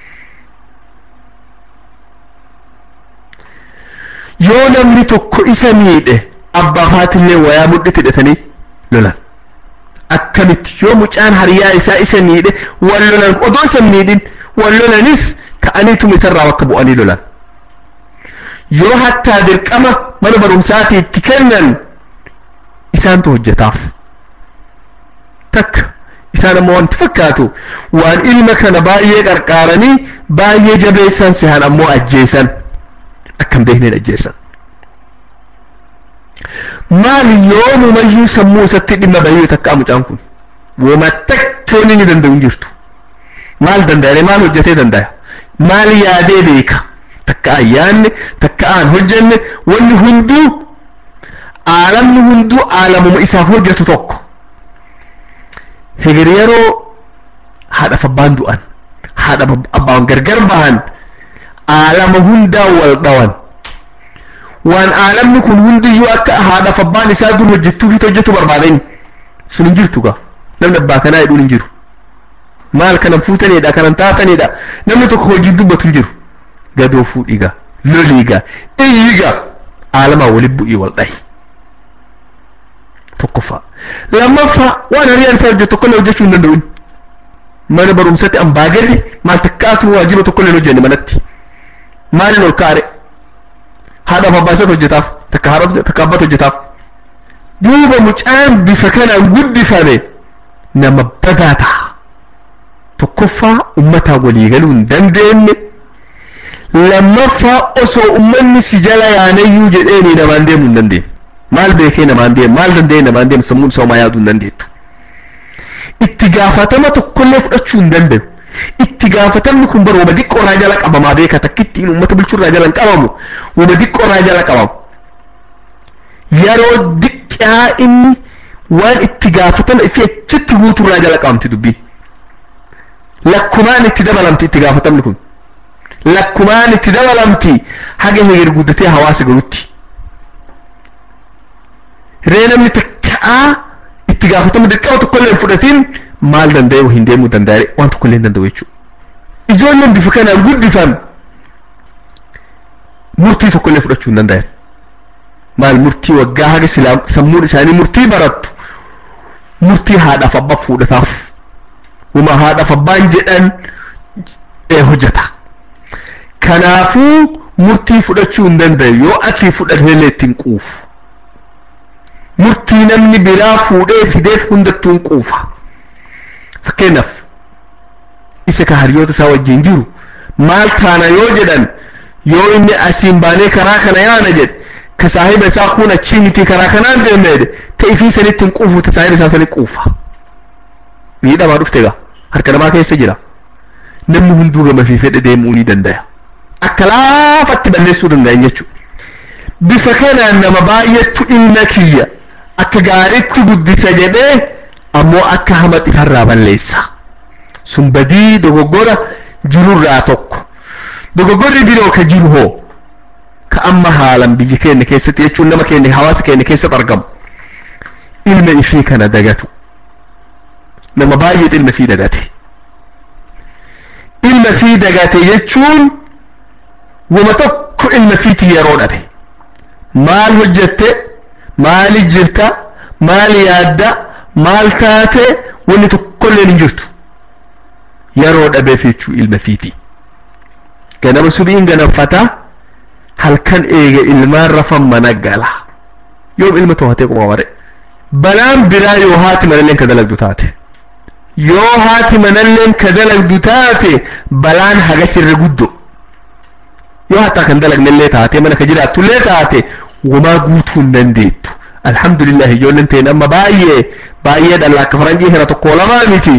yoo namni tokko isa miidhe abbaa faatillee wayaa mudhiti hidhatanii lolan akkamitti yoo mucaan hariyaa isaa isa miidhe wal lolan odoo isa miidhin wal lolanis ka'aniituma isarraa bakka bu'anii lolan yoo hattaa dirqama mana barumsaatii itti kennan isaantu hojjetaaf takka isaan ammoo wanti fakkaatu waan ilma kana baay'ee qarqaaranii baay'ee jabeessan sehan ammoo ajjeesan akkam beekneen ajjeesan maal yoomumayyuu sammuu isatti dhimma bahee takka mucaan kun wooma takkoon inni danda'u hin jirtu maal danda'e maal hojjetee danda'a maal yaadee beeka takka ayyaanne takka aan hojjenne wanni hunduu aalamni hunduu aalamuma isaaf hojjetu tokko hegir yeroo haadhaaf abbaan du'an haadha abbaan gargar bahan aalama hundaa wal dhawan waan aalamni kun hundiyyuu akka haadhaaf abbaan isaa dur hojjettuufit hojjetu barbaadan sun hin jirtu gaa namni abbaa kanaa jedhuun hin jiru maal kanan fuutanidha kanan taatanidha namni tokko hojii dubbatu hin jiru gadoo fuudhiga loliiga iyyiga aalamaa wali bu'ii wal dhahi tokkoffaa lammaffaa waan hariyaan isaa hojjetu tokkollee hojjechuu hin danda'u mana barumsatti ambaagarri maal takkaatu waajiba tokkollee hin hojjenne manatti maalin ol kaare haadhaaf abbaa isaa hojjetaaf takka haadha takka abbaa hojjetaaf duuba mucaan bifa kanaan guddifame nama badaa ta'a tokkoffaa ummataa walii galuu hin dandeenye lammaffaa osoo ummanni si jala yaanayyuu jedheeni namaan deemuu hin dandeenye maal beekee namaan deemu maal danda'e namaan deemu sammuun isaa homaa yaaduu hin dandeettu itti gaafatama tokkollee fudhachuu hin danda'u itti gaafatamni kun bara wama diqqoorraa jala qabamaa beeka takkittiin uummata bulchuurraa jala hin qabamu wama diqqoorraa jala qabamu yeroo diqqaa inni waan itti gaafatama ifi achitti guuturraa jala qabamti dubbiin lakkumaan itti dabalamti itti gaafatamni kun lakkumaan itti dabalamti haga heger guddatee hawaasa galutti ree namni takka'aa itti gaafatama dirqama tokkollee hin fudhatiin maal danda'e hin deemuu danda'e waan tokkollee hin danda'u jechuudha ijoolleen bifa kanaan guddifan murtii tokkollee fudhachuu hin danda'an maal murtii waggaa haga silaa sammuun isaanii murtii barattu murtii haadhaaf abbaa fuudhataaf uma haadhaaf abbaan jedhan hojjeta kanaafuu murtii fudhachuu hin danda'u yoo ati fudhateellee ittiin quufu murtii namni biraa fuudhee fideef hundattuu hin quufa fakkeenyaaf isa ka hariyoota isaa wajjin jiru maal taana yoo jedhan yoo inni asiin baanee karaa kana yaana jedhe ka saahiba isaa kun achii miti karaa kanaan deemne jedhe ta ifii sanitti hin quufu ta saahiba isaa sanitti quufa miidhamaa dhufte gaa harka namaa keessa jira namni hunduu gama fi fedhe deemuu ni danda'a akka laafatti balleessuu danda'an jechuudha bifa kanaan nama baay'eetu ilma kiyya akka gaariitti guddisa jedhee ammoo akka hama xifarraa balleessa sun badii dogoggora jirurraa tokko dogoggorri biroo ka jiru hoo ka amma haalan biyya keenya keessatti jechuun nama keenya hawaasa keenya keessatti argamu ilma ifii kana dagatu nama baay'eetu ilma ifii dagate ilma ifii dagate jechuun wama tokko ilma ifiitii yeroo dhabe maal hojjette maali jirta maal yaadda maal taate wanni tokkolleen hin jirtu yeroo dhabeef jechuu ilma ifiitii ganama subiin ganamfata halkan eega ilmaan rafan mana gala yoom ilma to'atee qoma mare balaan biraa yoo haati manalleen ka dalagdu taate yoo haati manalleen ka dalagdu taate balaan hagas irra guddo yoo hataa kan dalagnellee taate mana ka jiraattullee taate wamaa guutuu hin dandeettu alhamdulillah ijoolleen ta'in amma baay'ee baay'ee dhalla akka faranjii kana tokko lamaa miti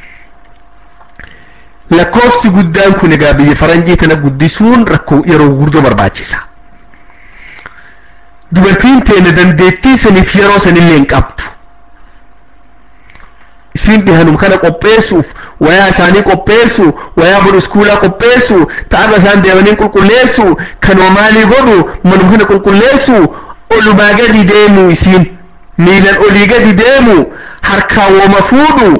lakkoofsi guddaan kun egaa biyya faranjii tana guddisuun rakkoo yeroo gurguddoo barbaachisa dubartiin teenya dandeettii saniif yeroo sanillee hin qabdu isin dhihanum kana qopheessuuf wayaa isaanii qopheessu wayaa bor iskuulaa qopheessu ta'arra isaan deemanii qulqulleessu kanoo maalii godhu manum kana qulqulleessu olumaa gadi deemu isiin miilan olii gadi deemu harkaan woma fuudhu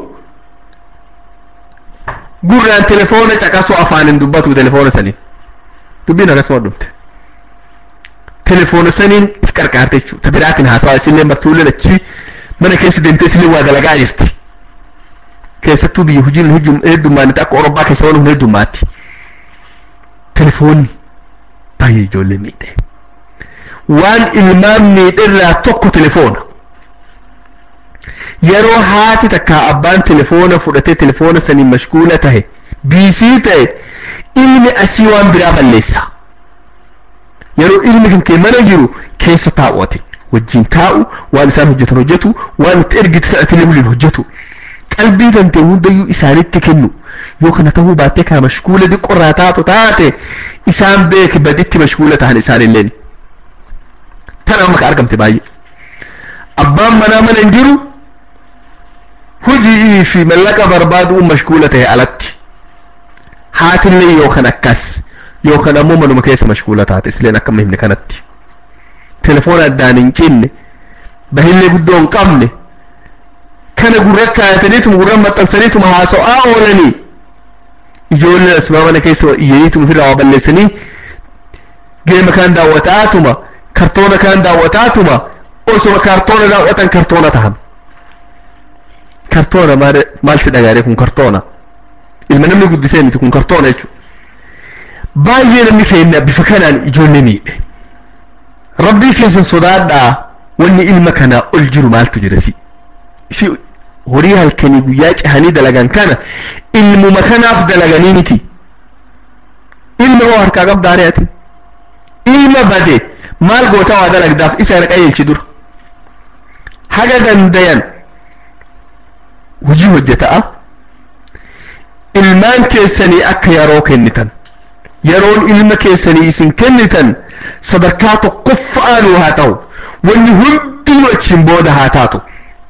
gurraan telefoona caqasuu afaanin dubbatu telefoona saniin dubbiin akkasuma dhumte telefoona saniin if qarqaarte jechuudha ta biraatiin haasawaa isillee martuulleen achi mana keessa deemtee isillee waa dalagaa jirti keessattuu biyya hojiin heddummaanitti akka Orobbaa keessa waan heddummaatti telefoonni baay'ee ijoollee miidhe waan ilmaan miidherraa tokko telefoona yeroo haati takka abbaan telefoona fudhatee telefoona saniin mashguula tahe biisii ta'e ilmi asii waan biraa balleessa yeroo ilmi kan kee mana jiru keessa taa'uwate wajjin taa'u waan isaan hojjetan hojjetu waan itti ergite sadhatilee waliin hojjetu qalbii kan ta'e hundayyuu isaanitti kennu yoo kana ta'uu baattee kana mashguula diqqorraa taatu taate isaan beeki baditti mashguula tahan isaanilleen tana amma ka argamte baay'ee abbaan manaa mana hin jiru hujii fi mallaqa barbaaduun mashguula ta'e alatti haatillee yookaan akkas yookaan ammoo manuma keessa mashguula taate isleen akka himne kanatti telefoona addaan hin cinne bahillee guddoo hin qabne kana gurra kaayataniituma gurra maxxansaniituma haasa'aa oolanii ijoolleen asuma mana keessa iyyaniituma ofirraa waa balleessanii geema kaan daawwataatuma kartoona kaan daawwataatuma osuma kartoona daawwatan kartoona tahan kartoona maalti dhagaadhe kun kartoona ilma namni guddisee miti kun kartoona jechuudha baay'ee namni keenya bifa kanaan ijoollee miidhe rabbii keessan sodaadhaa wanni ilma kanaa ol jiru maaltu jira si si horii halkanii guyyaa cehanii dalagan kana ilmuma kanaaf dalaganii miti ilma hoo harkaa qabdaa ari'atin ilma bade maal goota waa dalagdaaf isa irra qajeelchi dura haga dandayan hojii hojjeta'a ilmaan keessanii akka yeroo kennitan yeroon ilma keessanii isin kennitan sadarkaa tokkoffa'aanuu haa ta'u wanni hundinuu achiin booda haa taatu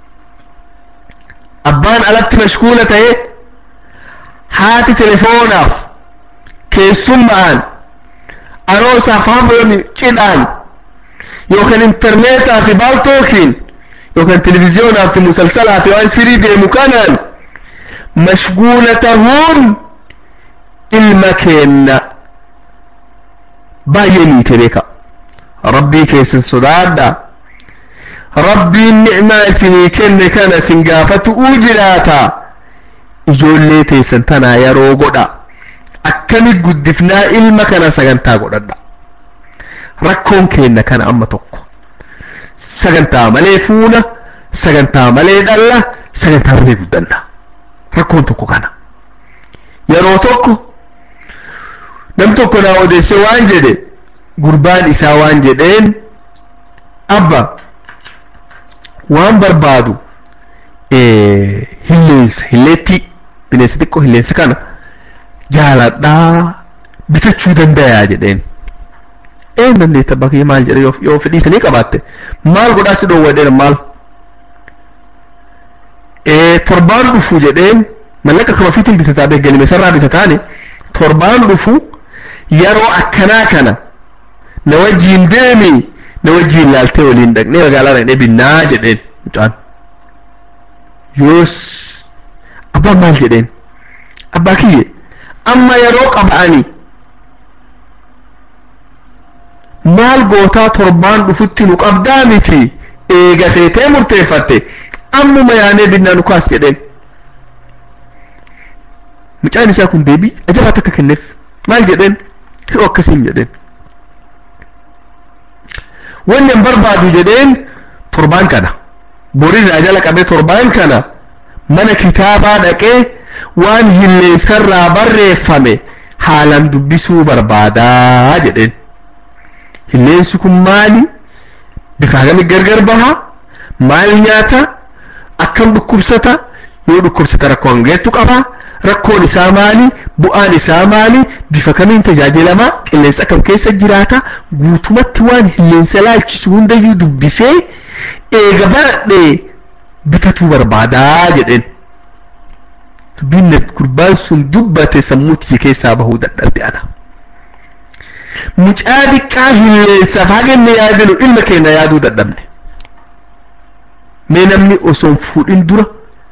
abbaan alatti mashguula ta'e haati telefoonaaf keessummaan aroosaaf hafoon cidhaan yookaan intarneetaa fi baaltookiin yookaan televiziyoonaa fi musalsalaa fi waan sirii deemu kanaan mashguula tahuun ilma keenna baay'ee miite beeka rabbii keessan sodaadha rabbiin ni'maa isinii kenne kana isin gaafatu'uu jiraata ijoollee teessan tanaa yeroo godha akkami guddifnaa ilma kana sagantaa godhadha rakkoon keenna kana amma tokko sagantaa malee fuuna sagantaa malee dhalla sagantaa malee guddanna rakkoon tokko kana yeroo tokko nam tokko naa odeesse waan jedhe gurbaan isaa waan jedheen abba waan barbaadu hilleensa hilleetti bineensa xiqqoo hilleensa kana jaaladhaa bitachuu dandayaa jedheen een dandeetta bakkee maal jedhe yoo fedhiisanii qabaatte maal godhaa si dhoowwa jedheen maal torbaan dhufu jedheen mallaqa kama fiitiin bitataa beegalime sarraa bitataani torbaan dhufu yeroo akkanaa kana na wajjiin deemi na wajjiin laaltee waliin dhaqnee magaalaa dhaqnee binnaa jedheen mucaan yoos abbaan maal jedheen abbaa kiyye amma yeroo qaba'anii maal gootaa torbaan dhufutti nu qabdaa miti eegateetee murteeffatte ammuma yaanee binnaa nu kaas jedheen mucaan isaa kun deebii ajabaa takka kenneef maal jedheen hir'oo akkasiin jedheen wanni an barbaadu jedheen torbaan kana borirraa jala qabee torbaan kana mana kitaabaa dhaqee waan hilleensarraa barreeffame haalan dubbisuu barbaadaa jedheen hilleensi kun maali bifa hagamii gargar baha maal nyaata akkam dhukkubsata yoo dhukkubsata rakkoo hangeettu qaba rakkoon isaa maali bu'aan isaa maali bifa kamiin tajaajilamaa qilleensa akkam keessa jiraata guutumatti waan hilleensa laalchisu hundayyuu dubbisee eega baradhee bitatuu barbaadaa jedheen dubbiin gurbaan sun dubbate sammuu tiyya keessaa bahuu dadhabde ana mucaa xiqqaa hilleensaaf haganne yaadinu ilma keenya yaaduu dadhabne mee namni osoon fuudhin dura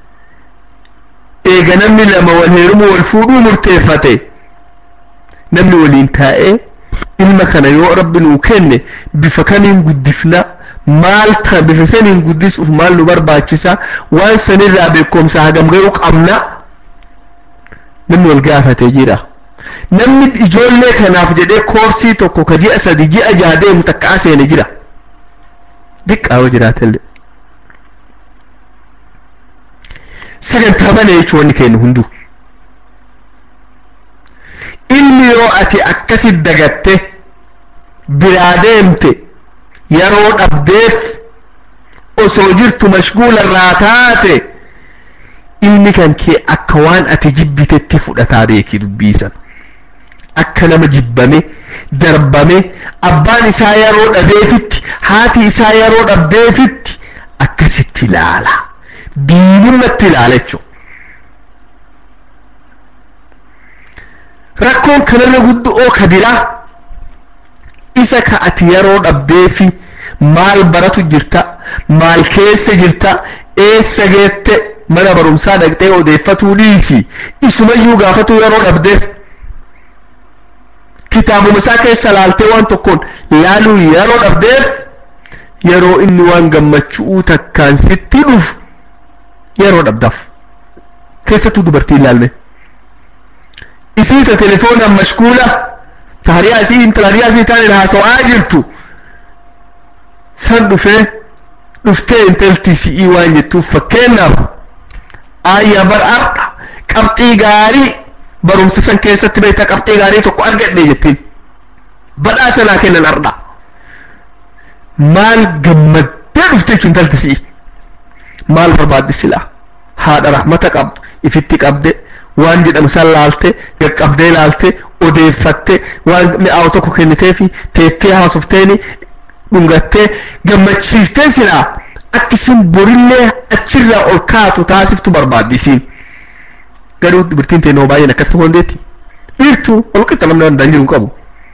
eega namni lama wal heerumu wal fuudhuu murteeffate namni waliin taa'ee ilma kana yoo rabbi nuu kenne bifa kamiin guddifna maal ta bifa saniin guddisuuf maal nu barbaachisa waan sanirraa beekumsa hagam garuu qabna namni wal gaafatee jira namni ijoollee kanaaf jedhee koorsii tokko ka ji'a sadi ji'a jaha deemu takka seene jira diqqaa yoo jiraatellee sagantaa bana jechuun wanni kennu hunduu ilmi yoo ati akkasit dagatte biraa deemte yeroo dhabdeef osoo jirtu mashguula irraa taate ilmi kan kee akka waan ati jibbitetti fudhataa beeki dubbiisan akka nama jibbame darbame abbaan isaa yeroo dhabeefitti haati isaa yeroo dhabdeefitti akkasitti ilaala diinumatti ilaala jechuudha. rakkoon kanarra guddoo ka biraa isa ka ati yeroo dhabdeefi maal baratu jirta maal keessa jirta eessa geette mana barumsaa dhaqxee odeeffatuu dhiisi isumayyuu gaafatu yeroo dhabdeef kitaabuma isaa keessa laaltee waan tokkoon laaluu yeroo dhabdeef yeroo inni waan gammachuu takkaan sitti dhufu yeroo dhabdaaf keessattuu dubartii ilaalme isii ta telefoonaan mashguula ta hariyaa isii intala hariyaa isii taane haasa'aa jirtu san dhufee dhuftee intalti si'ii waan jettuuf fakkeenyaaf ayyaa bar arqa qabxii gaarii barumsa san keessatti beektaa qabxii gaarii tokko argadhe jettiin badhaasa naa kennan arqa maal gammaddee dhufte jechuun intalti si'ii maal barbaadde silaa haadha rahmata qabdu ifitti qabde waan jedhamu san laalte qaqqabdee laalte odeeffatte waan mi'aawu tokko kenniteefi teettee haasofteeni dhungattee gammachiiftee silaa akka isin borillee achirraa ol kaatu taasiftu barbaaddi isiin garuu dubartiin teennoo baay'een akkas ta'uu dandeetti dhiirtuu ol qixa namni danda'an jiru qabu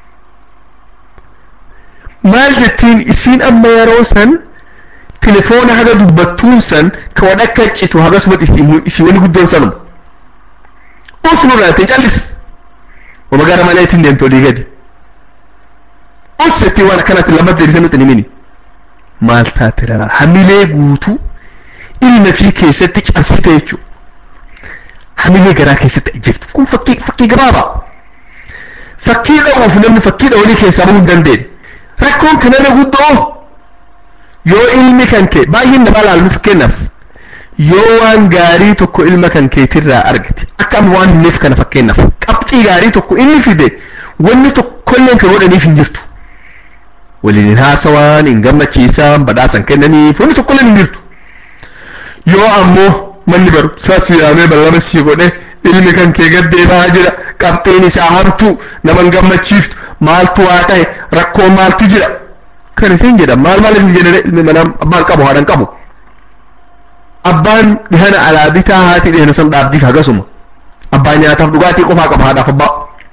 maal jettiin isiin amma yeroo san telefoona haga dubbattuun san ka wan akka citu hagasuma isii wani guddoon sanuma usnu laate callis wama gara maleetiin deemte olii gadi ussetti waan akkanatti lammat deebisee nuti himini maal taate raraa hamilee guutuu ilma fi keessatti cabsite jechuudha hamilee garaa keessatti ajjeeftu kun fakkii fakkii gabaabaa fakkii dha'uuf namni fakkii dha'uunii keessaa bahuu hin dandeenye rakkoon kanarra guddoo yoo ilmi kan kee baay'een nama laalu fakkeenyaaf yoo waan gaarii tokko ilma kan keetirraa argate akka amma waan himneef kana fakkeenyaaf qabxii gaarii tokko inni fide wanni tokkolleen kan godhaniif hin jirtu waliin hin haasawaan hin gammachiisaan badhaasan kennaniif wanni tokkolleen hin jirtu yoo ammoo manni barumsaa siyaamee ballama sii godhe ilmi kan kee gaddeebaa jira qabxiin isaa hamtuu nama hin gammachiiftu maaltu waa ta'e rakkoo maaltu jira kan isin jedha maal maal hin jedhane ilmi manaa abbaan qabu haadhan qabu abbaan dhihana alaa bitaa haati dhihana san dhaabdiif hagasuma abbaan nyaataaf dhugaatii qofaa qaba haadhaaf abbaa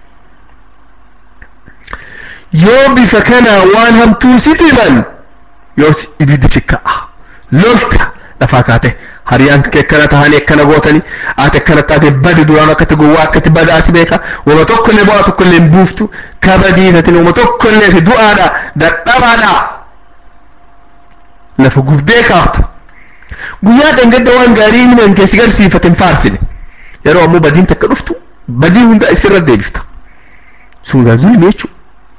yoo bifa kanaa waan hamtuu sitti himan yoo ibiddi sikka'a lolta lafaa kaate hariyaan kee akkana tahanii akkana gootanii ati akkana taate badi duraan akkatti gowwaa akkatti badaasi beeka wama tokkollee bu'aa tokkollee hin buuftu kabadiitatin wama tokkollee fi du'aadha dadhabaadha lafa gubdee kaafta guyyaa dhangadda waan gaarii inni man keessi garsiifate hin faarsine yeroo ammoo badiin takka dhuftu badii hunda isirra deebifta sun gaa zulmi jechuudha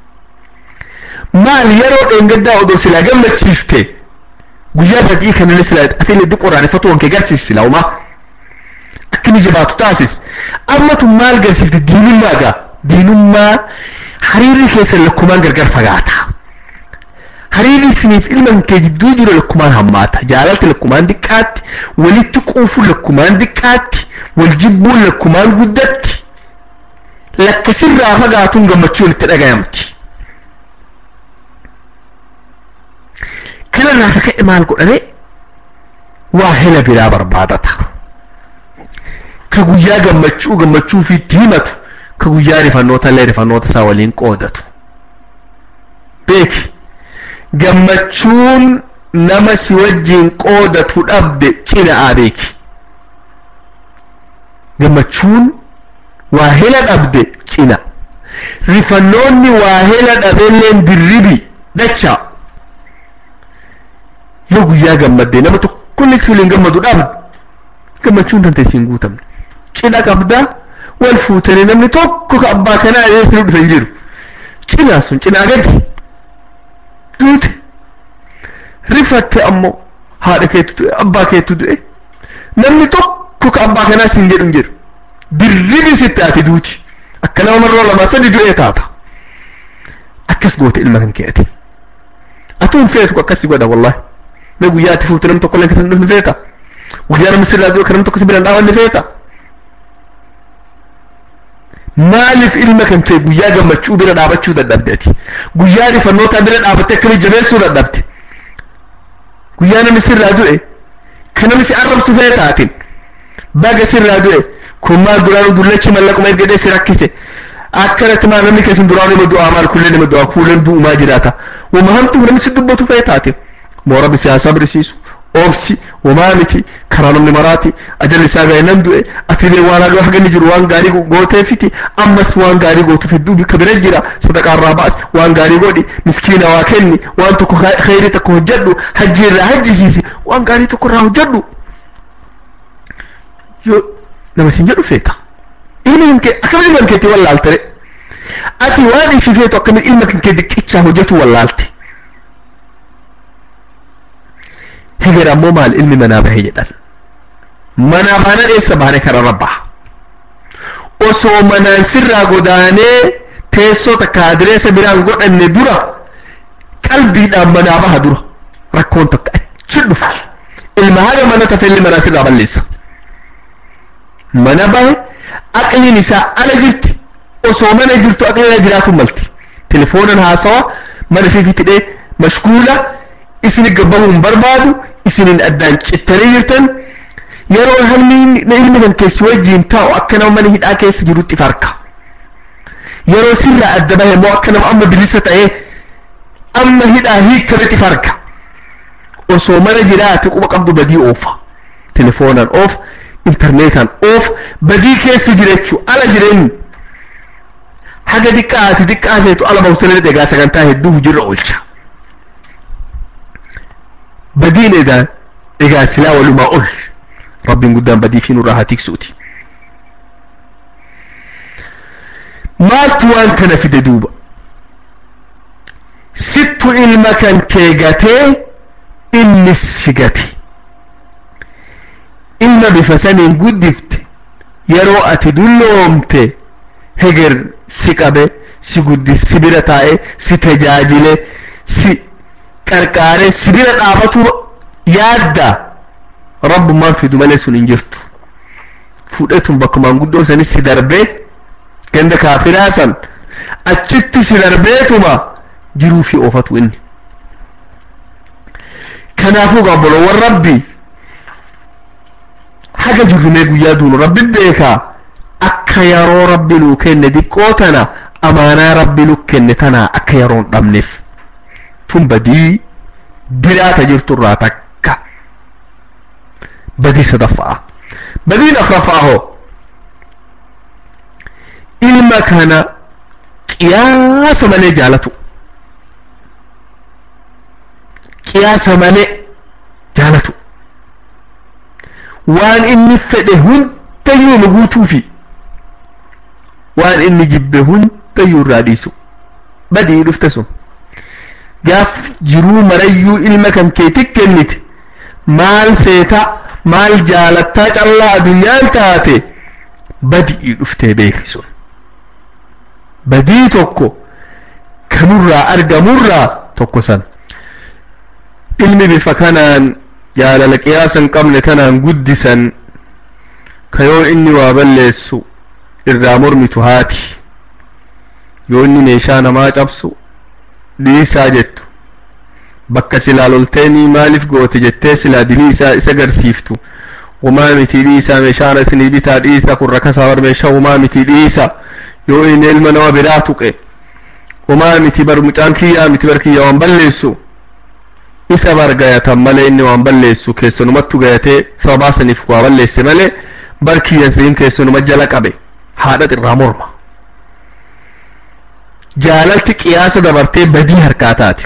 maal yeroo dhangaddaa odoo silaa gammachiifte guyyaa badii kanallee silaa atiin heddu qoraaneffatu wankee garsiis silaa umaa akka inni jabaatu taasis ammatu maal garsiifte diinummaa gaa diinummaa hariirri keessan lakkumaan gargar fagaata hariirri isiniif ilma kee jidduu jiru lakkumaan hammaata jaalalti lakkumaan diqqaatti walitti quufuun lakkumaan diqqaatti wal jibbuun lakkumaan guddatti lakkasirraa fagaatuun gammachuun itti dhagayamti kanarraa ka ka'e maal godhame waa hela biraa barbaadata ka guyyaa gammachuu gammachuu fiitti himatu ka guyyaa rifannoota illee rifannoota isaa waliin qoodatu beeki gammachuun nama si wajjiin qoodatu dhabde cina'aa beeki gammachuun waa hela dhabde cina rifannoonni waa hela dhabeelleen dirribi dachaa yoo guyyaa gammadde nama tokkollee si waliin gammadu dhabde gammachuun tante siin guutamne cina qabda wal fuutanii namni tokko ka abbaa kanaa eesni dhufe hin jiru cinaa sun cinaa gadi duute rifatte ammoo haadha keetu du'e abbaa keetu du'e namni tokko ka abbaa kanaa siin jedhu hin jiru dirribi sitti ati duuti akka nama marroo lamaa sadi du'ee taata akkas goote ilma kan kee ati atu hin feetu akkasi godha wallahi mee guyyaa ati fuute nam tokko leen keessa hin feeta guyyaa namni sirraa du'e kan nam tokko si biraan dhaabanne feeta maaliif ilma kan kee guyyaa gammachuu bira dhaabachuu dadhabde ati guyyaa rifannoota bira dhaabattee akkamitti jabeessuu dadhabde guyyaa namni sirraa du'e kan namni si arrabsu fee taatin baga sirraa du'e kun maal duraanu dullachi mallaquma ergadee si rakkise akkanatti maal namni keessan duraanu nama du'aa maal kullee nama du'aa kuuleen du'umaa jiraata wama hamtuu namni si dubbatu fee taatin moo rabbi siyaasaa birisiisu obsi wamaa miti karaa namni maraati ajalli isaa ga'e nan du'e atiilee waan haga haga inni jiru waan gaarii gooteefiti ammas waan gaarii gootuuf hedduu bikka bira jira sadaqaarraa baas waan gaarii godhi miskiina waa kenni waan tokko kheyrii tokko hojjedhu hajji irraa hajjisiisi waan gaarii tokko irraa hojjedhu yoo nama sin jedhu feeta ilmi kan kee akkamitti ilma keetti wallaaltere ati waan ifi feetu akkamitti ilma kan kee diqqichaa hojjetu wallaalte heger ammoo maal ilmi manaa bahe jedhan manaa baana dheessa baane kararra baha osoo manaan sirraa godaanee teessoo takka adireessa biraan godhanne dura qalbiidhaan manaa baha dura rakkoon takka achi dhufti ilma haga mana tafe ilmi manaa sirraa balleessa mana bahe aqliin isaa ala jirti osoo mana jirtu aqliin ala jiraatu malti telefoonan haasawa mana fifitidhee mashguula isin gabbahuu hin barbaadu isinin addaan cittanii jirtan yeroo hamni ilmi kan keessi wajjiin taa'u akka nama mana hidhaa keessa jirutti farka yeroo sirraa adda bahe moo akka nama amma bilisa ta'ee amma hidhaa hiikkamitti farka osoo mana jiraate quba qabdu badii oofa telefoonaan oof intarneetaan oof badii keessa jirechuu ala jireenyu haga diqqaati diqqaa seetu ala bahusanii egaa sagantaa hedduu hujirra oolcha badiin egaa egaa silaa walumaa ol rabbiin guddaan badii fi nurraa haa tiksuuti maaltu waan kana fide duuba sittu ilma kan kee gatee innis si gate ilma bifa saniin guddifte yeroo ati dulloomte heger si qabe si guddis si bira taa'e si tajaajile si qarqaare si bira dhaabatu yaadda rabbummaan fidu malee sun hin jirtu fudhetun bakka manguddoo sanis si darbee ganda kaafiraa san achitti si darbeetuma jiruu fi oofatu inni kanaafuu gaabboloowwan rabbii haga jirrumee guyyaa duunu rabbi beekaa akka yeroo rabbi nuu kenne diqqoo tana amaanaa rabbi nu kenne tana akka yeroon dhabneef tun badii biraata jirturraa takka badii sadaffaa badiin afraffaa hoo ilma kana qiyaasa malee jaalatu qiyaasa malee jaalatu waan inni fedhe hundayyuu nu guutuufi waan inni jibbe hundayyuu irraa dhiisu badii dhufte sun gaaf jiruu marayyuu ilma kan keetti kennite maal feeta maal jaalattaa callaa addunyaan taate badii dhuftee beeki sun badii tokko kanurraa argamurraa tokko san ilmi bifa kanaan jaalala qiyaasa hin qabne tanaan guddisan ka yoo inni waa balleessu irraa mormitu haati yoo inni meeshaa namaa cabsu dhiisaa jettu bakka silaa lolteenii maaliif goote jettee silaa dilii isaa isa garsiiftu umaa miti dhiisaa meeshaan isinii bitaa dhiisa kun rakasaa bar meeshaa umaa miti dhiisa yoo inni ilma nama biraa tuqe umaa miti bar mucaan kiyyaa miti bar kiyya waan balleessu isa bar gayatan malee inni waan balleessu keessanumattu gayatee sababaa saniif waa balleesse malee bar kiyyan siin keessanuma jala qabe haadha irraa morma jaalalti qiyaasa dabartee badii harkaa taati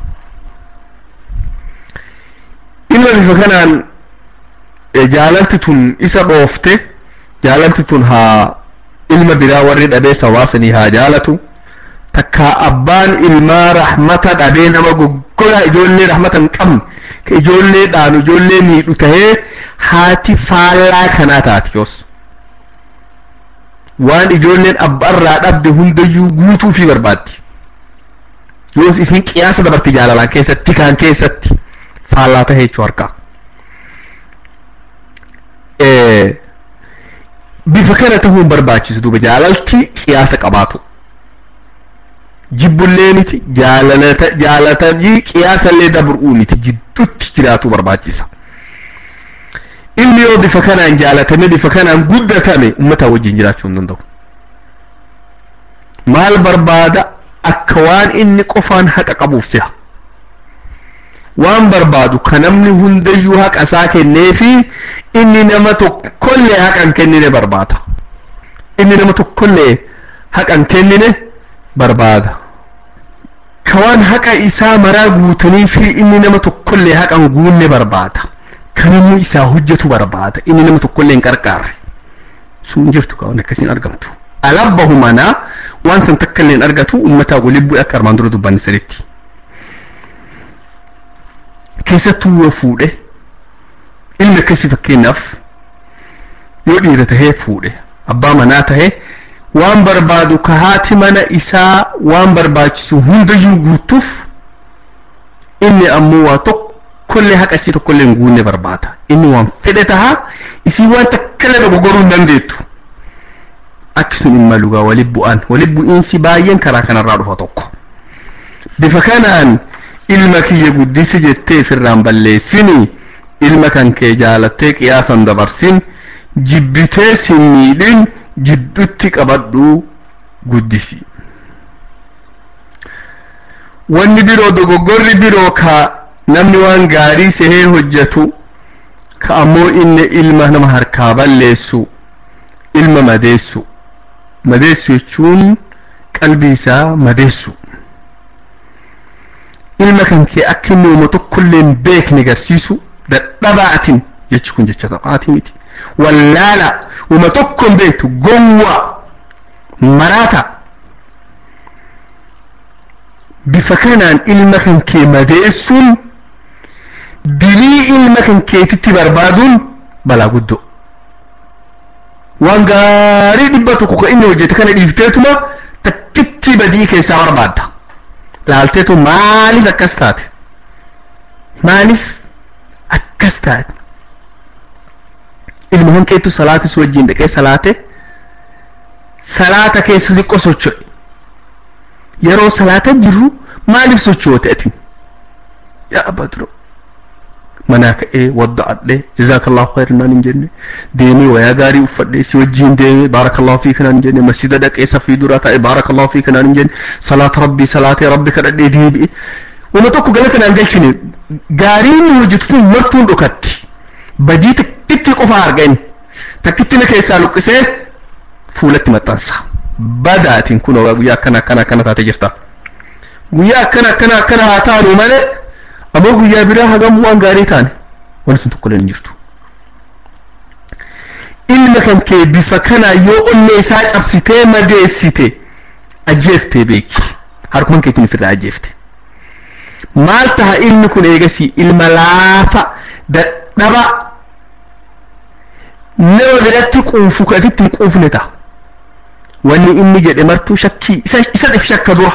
ilma bifa kanaan jaalalti tun isa dhoofte jaalalti tun haa ilma biraa warri dhabee sawaasanii haa jaalatu takkaa abbaan ilmaa rahmata dhabee nama goggoraa ijoollee rahmata hin qabne ka ijoollee dhaanu ijoollee miidhu tahee haati faallaa kanaa taati yoos waan ijoolleen abbaarraa dhabde hundayyuu guutuu fi barbaaddi yoos isin qiyaasa dabarti jaalalaan keessatti kaan keessatti faallaa tahee jechuu harkaa bifa kana tahuun barbaachisu duuba jaalalti qiyaasa qabaatu jibbullee miti jaalatanii qiyaasallee dabr'uu miti jidduutti jiraatuu barbaachisa ilmi yoo bifa kanaan jaalatame bifa kanaan guddatame ummataa wajjin jiraachuu hin danda'u maal barbaada akka waan inni qofaan haqa qabuuf si'a waan barbaadu ka namni hundayyuu haqa isaa kenneefi inni nama tokkollee haqa hin kennine barbaada inni nama tokkollee haqa hin kennine barbaada ka waan haqa isaa maraa guutanii fi inni nama tokkollee haqa hin guunne barbaada kan inni isaa hojjetu barbaada inni nama tokkollee hin qarqaarre sun jirtu ka waan akkasiin argamtu alabbahu manaa waan san takkallee hin argatu ummataa waliin bu'e akka armaan dura dubbanne saditti keessattuu yoo fuudhe ilmi akkasii fakkeenyaaf yoo dhiira tahee fuudhe abbaa manaa tahee waan barbaadu ka haati mana isaa waan barbaachisu hundayyuu guutuuf inni ammoo waa tokkollee haqa isii tokkollee hin guunne barbaada inni waan fedhe tahaa isii waan takkallee dogoggoruu hin dandeettu akki sun hin malugaa waliin bu'an waliin bu'iinsi baay'een karaa kanarraa dhufa tokko bifa kanaan ilma kiyya guddisi jettee ofirraan balleessini ilma kan kee jaalattee qiyaasan dabarsin jibbitee sin miidhin jiddutti qabadhuu guddisi wanni biroo dogoggorri biroo ka namni waan gaarii sehee hojjetu ka ammoo inni ilma nama harkaa balleessu ilma madeessu madeessu jechuun qalbii isaa madeessu ilma kan kee akka inni uuma tokkollee hin beekne garsiisu dadhabaatin jechi kun jecha taphaati miti wallaala uuma tokko hin beektu gowwa maraata bifa kanaan ilma kan kee madeessuun dilii ilma kan keetitti barbaaduun balaa guddoo waan gaarii dhibba tokko ka inni hojjete kana dhiifteetuma takkitti badii keessaa barbaadda laalteetu maaliif akkas taate maaliif akkas taate ilma hanqeetu salaatis wajjin dhaqee salaate salaata keessa xiqqoo socho'e yeroo salaata jirru maaliif sochoote atin yaa abbaa duro manaa ka'ee wadda'adhe jazaakallahu khairan naan hin jenne deemee wayaa gaarii uffadhe si wajjin deemee baarakallahu fiika naan hin jenne masjida dhaqee safii duraa taa'e baarakallahu fiika naan hin jenne salaata rabbii salaatee rabbi kadhadhee deebi'e wama tokko galata naan galchine gaarii inni hojjetu tun martuun dhokatti badii takkitti qofa argani takkitti na keessaa luqqisee fuulatti maxxansa badaatiin kun guyyaa akkana akkana akkana taate jirta guyyaa akkana akkana akkana haa taanu malee ammoo guyyaa biraa hagam waan gaarii taane wanti sun tokko hin jirtu ilma kan kee bifa kanaa yoo onnee isaa cabsitee madeessite ajjeeftee beeki harkuman keetiin ofirraa ajjeefte maal taha ilmi kun eegasii ilma laafa dadhaba nama biratti quufu katitti hin quufne ta'a wanni inni jedhe martuu shakkii isa dhif shakka dura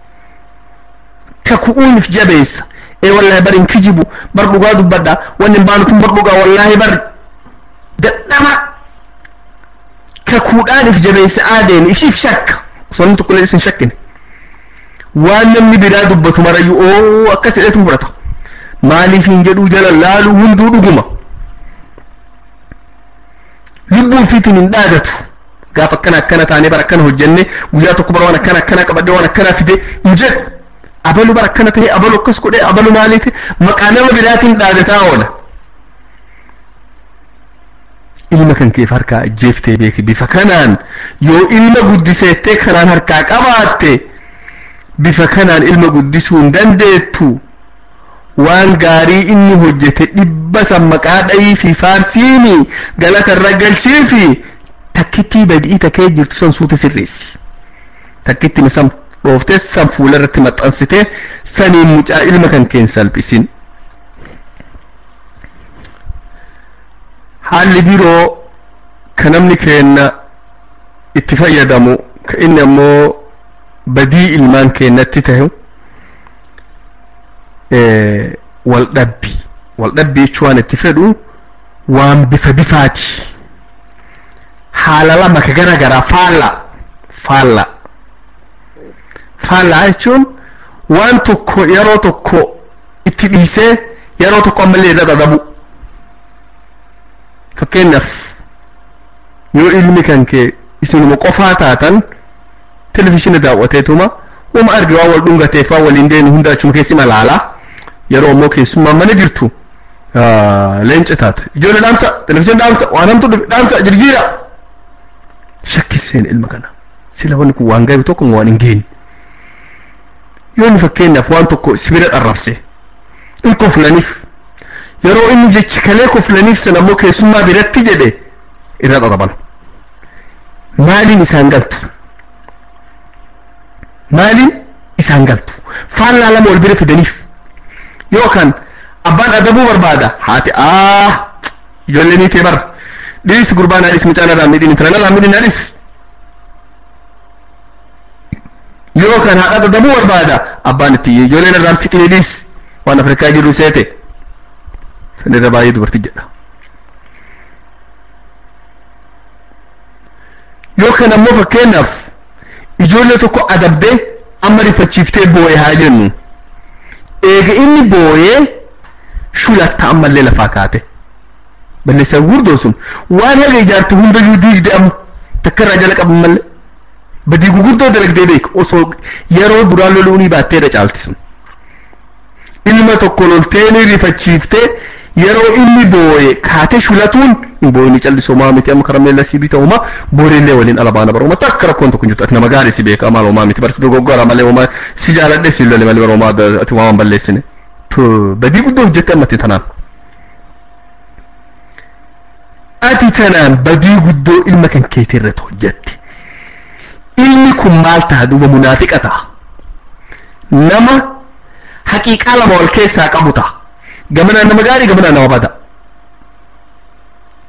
ka ku'uunif jabeessa ee wallahi bar hin kijibu bar dhugaa dubbadha wanni hin baanu tun bar dhugaa wallahi bar dadhaba ka kuudhaanif jabeessa aadeen ishiif shakka osoo inni tokko isin shakkine waan namni biraa dubbatu marayyuu oo akkas jedhetu fudhata maaliif hin jedhuu jala laaluu hunduu dhuguma lubbuu fiitiin hin dhaadatu gaaf akkana akkana taanee bara akkana hojjenne guyyaa tokko bara waan akkana akkana qabadhe waan akkana fide hin jedhu abalu bara akkana ta'e abalu akkas godhe abalu maaliiti maqaa nama biraatiin dhaadataa oola ilma kan keef harkaa ajjeeftee beeki bifa kanaan yoo ilma guddiseettee kanaan harkaa qabaatte bifa kanaan ilma guddisuu hin dandeettu waan gaarii inni hojjete dhibba san maqaa dhayii fi faarsiini galata irra galchii fi takkittii badii takkee jirtu san suute sirreessi takkittiin san dhooftee san fuula irratti maxxansitee saniin mucaa ilma kan keen salphisin haalli biroo ka namni keenna itti fayyadamu ka inni ammoo badii ilmaan keennatti tahu waldhabbi waldhabbi jechuun waan itti fedhu waan bifa bifaati haala lama ka gara garaa faalla faalla faallaa jechuun waan tokko yeroo tokko itti dhiisee yeroo tokko ammallee irra dhadhabu fakkeenyaaf yoo ilmi kan kee isinuma qofaa taatan televizhiina daawwateetuma uma arge waan wal dhungateef waan waliin deemu hunda achuma keessi malaalaa yeroo ammoo keessummaan mana jirtu leenca taata ijoollee dhaamsa televizhiina dhaamsa waan hamtu dhufe dhaamsa jirjiira shakkiseen ilma kana sila wanni kun waan gaarii tokko waan hin geenye yoo inni fakkeenyaaf waan tokko sibira dharrabse in koflaniif yeroo inni jechi kalee koflaniif san ammoo keessummaa biratti jedhe irra dharaban maaliin isaan galtu maaliin isaan galtu faallaa lama wal bira fidaniif yookaan abbaan adabuu barbaada haati aa ijoollee ni tee bara dhiis gurbaa naadhis mucaan irraa midhin intala narraa midhin naadhis yookaan haadha adabuu barbaada abbaan itti ijoolleen irraan fixine dhiis waan afrikaa jiru seete sanirra baay'ee dubartii jedha yookaan ammoo fakkeenyaaf ijoollee tokko adabdee amma rifachiiftee booye haa jennu eega inni booyee shulatta ammallee lafaa kaate balleessaa gurguddoo sun waan haga ijaarte hundayyuu diigde amma takka irraa jala qaban mallee badii gurguddoo dalagdee beek osoo yeroo duraan loluunii baatteedha caalti sun ilma tokko loltee ni rifachiiftee yeroo inni booye kaate shulatuun hin booyni callisoo maa miti amma karameella si bita uma booreellee waliin ala baana baroma takka rakkoon tokko hin jirtu ati nama gaarii si beeka maal homaa miti barsi dogoggora malee homaa si jaaladhe si lole malee baromaa ati waan balleessine badii guddoo hojjette ammatti tanaan ati tanaan badii guddoo ilma kan keetii irratti hojjette ilmi kun maal ta'a duuba munaafiqa ta'a nama haqiiqaa lama wal keessaa qabu ta'a gamanaan nama gaarii gamanaan nama bada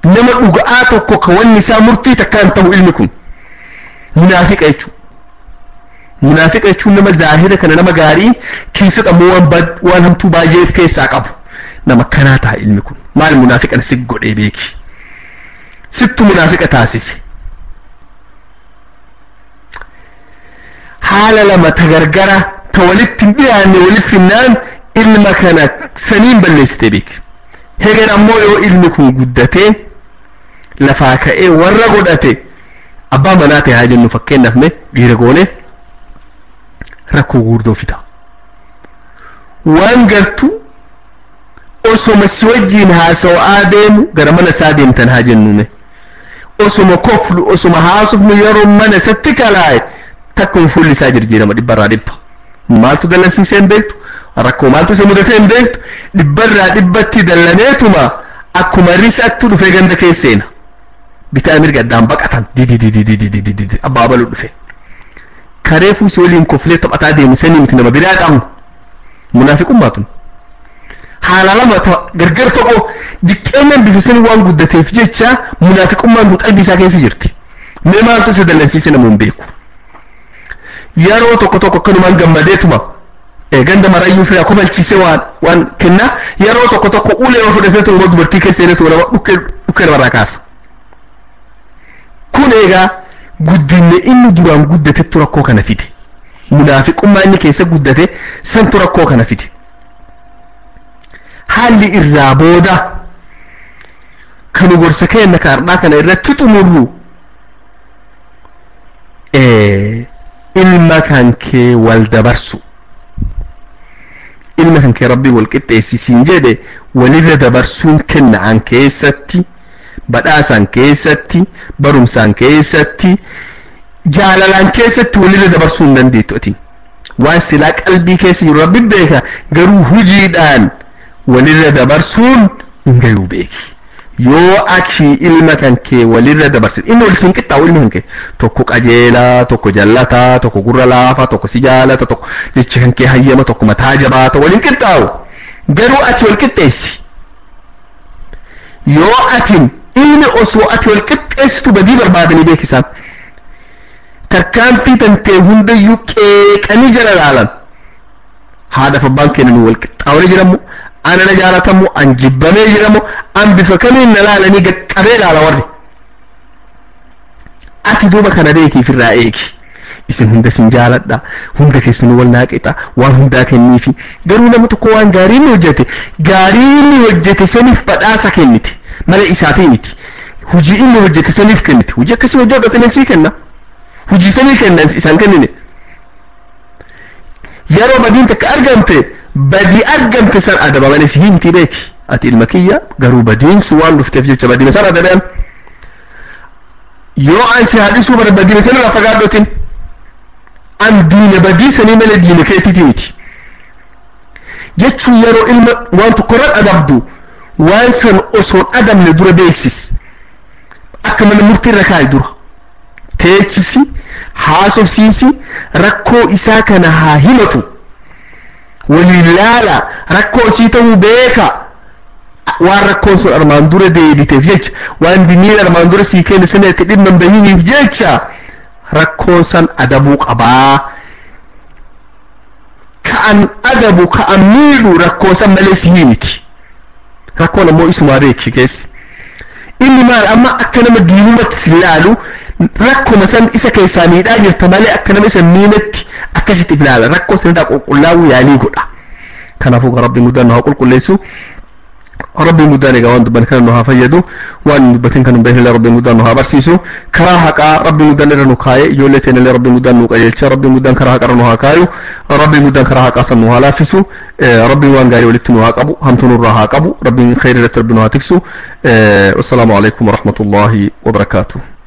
nama dhuga'aa tokko ka wanni isaa murtii takkaan ta'u ilmi kun munaafiqa jechuudha munaafiqa jechuun nama zaahira kana nama gaarii keessatti ammoo waan waan hamtuu baay'ee of keessaa qabu nama kanaa ta'a ilmi kun maal munaafiqan si godhee beeki sittu munaafiqa taasise haala lama ta gargara ta walitti hin dhiyaanne walitti finnaan ilma kana saniin balleessitee beeki hegan ammoo yoo ilmi kun guddatee lafaa ka'ee warra godhate abbaa manaa ta'e haa jennu fakkeenyaaf mee dhiira goone rakkoo guddoo fida waan gartu osoma si wajjiin haasawaa deemu gara mana isaa deemtan haa jennume osoma koflu osoma haasofnu yeroo mana isatti kalaaye takkum fuulli isaa jijjiirama dhibbarraa dhibba maaltu dallansiisee hin beektu rakkoo maaltu isa mudatee hin beektu dhibbarraa dhibbatti dallaneetuma akkuma risatti dhufee ganda keesseena bitaa mirga addaan baqatan dididididididididi abbaa baluu dhufe karee fuusi waliin koflee taphataa deemu sanii miti nama biraa qabu munaafiqummaa tun haala lama gargar fagoo diqqeenyaan bifa sanii waan guddateef jecha munaafiqummaan kun qalbii isaa keessa jirti mee maaltu isa dallansiise namuun beeku yeroo tokko tokko akkanumaan gammadeetuma ganda marayyuu fira kofalchiisee waan waan kenna yeroo tokko tokko ulee yoo fudhatee tuma dubartii keessa seenetu nama dhukkee dhukkee namarraa kaasa kun egaa guddinne inni duraan guddatetu rakkoo kana fide munaafiqummaa inni keessa guddate santu rakkoo kana fide haalli irraa booda kanu gorsa keenna kaardhaa kana irratti xumurru ilma kan kee wal dabarsu ilma kan kee rabbii wal qixxeessisiin jedhe walirra dabarsuun kenna'an keessatti badhaasaan keessatti barumsaan keessatti jaalalaan keessatti walirra dabarsuu hin dandeettu ati waan silaa qalbii keessa jiru rabbi beeka garuu hujiidhaan walirra dabarsuun hin gayuu beeki yoo ati ilma kan kee walirra dabarsite inni walitti hin qixxaawu ilmi kan kee tokko qajeelaa tokko jallataa tokko gurra laafaa tokko si jaalata tokko jechi kan kee hayyama tokko mataa jabaata waliin qixxaawu garuu ati wal qixxeessi yoo atin ilmi osoo ati wal qixxeessitu badii barbaadanii beekisaan tarkaanfii tantee hundayyuu qeeqanii jala laalan haadhaaf abbaan kennan wal qixxaawanii jiramu ana na jaalatamu an jibbamee jiramu an bifa kamiin na laalanii gaqqabee laala warri ati duuba kana beekiif irraa eegi isin hunda sin jaaladha hunda keessanuu wal naaqixa waan hundaa kenniifi garuu nama tokko waan gaarii inni hojjete gaarii inni hojjete saniif badhaasa kennite mala isaatii miti hujii inni hojjete saniif kennite hujii akkasii hojii hojjetanii sii kenna hujii sanii kennan isaan kennine yeroo badiin takka argamte badii argamte san adabamanii si himti beeki ati ilma kiyya garuu badiin sun waan dhufteef jecha badiin san adabean yoo an si haadhisuu bara badiin san irraa fagaadhotin an diina badii sanii malee diina keetiiti miti jechuun yeroo ilma waan tokko irra adabdu waan san osoon adamne dura beeksis akka mana murtii irra kaa'i dura teechisi haasofsiisi rakkoo isaa kana haa himatu waliin laala rakkoo isii ta'uu beeka waan rakkoon sun armaan dura deebiteef jecha waan dinniin armaan dura sii kenne sana itti dhimma hin bahiniif jecha rakkoon san adabuu qabaa ka'an adabu ka'an miidhu rakkoon san malee sii miti rakkoon ammoo isumaa beeki keessi inni maal amma akka nama diinumatti si ilaalu rakkuma san isa keessaa miidhaa jirta malee akka nama isa miinatti akkasitti ilaala rakkoo sanirraa qulqullaa'uu yaalii godha kanaafuu rabbiin guddaan nu haa qulqulleessu rabbiin guddaan egaa waan dubban kana nu haa fayyadu waan dubbatin kan hin beekne rabbiin guddaan nu haa barsiisu karaa haqaa rabbiin guddaan irra nu kaa'e ijoollee teenya illee rabbiin guddaan nu qajeelcha rabbiin guddaan karaa haqarra nu haa kaayu rabbiin guddaan karaa haqaa san nu haa laaffisu rabbiin waan gaarii walitti nu haa qabu hamtuu nurraa haa qabu rabbiin khayri irratti rabbi nu haa tiksu wassalaamu alaikum warahmatullaahi wabarakaatuh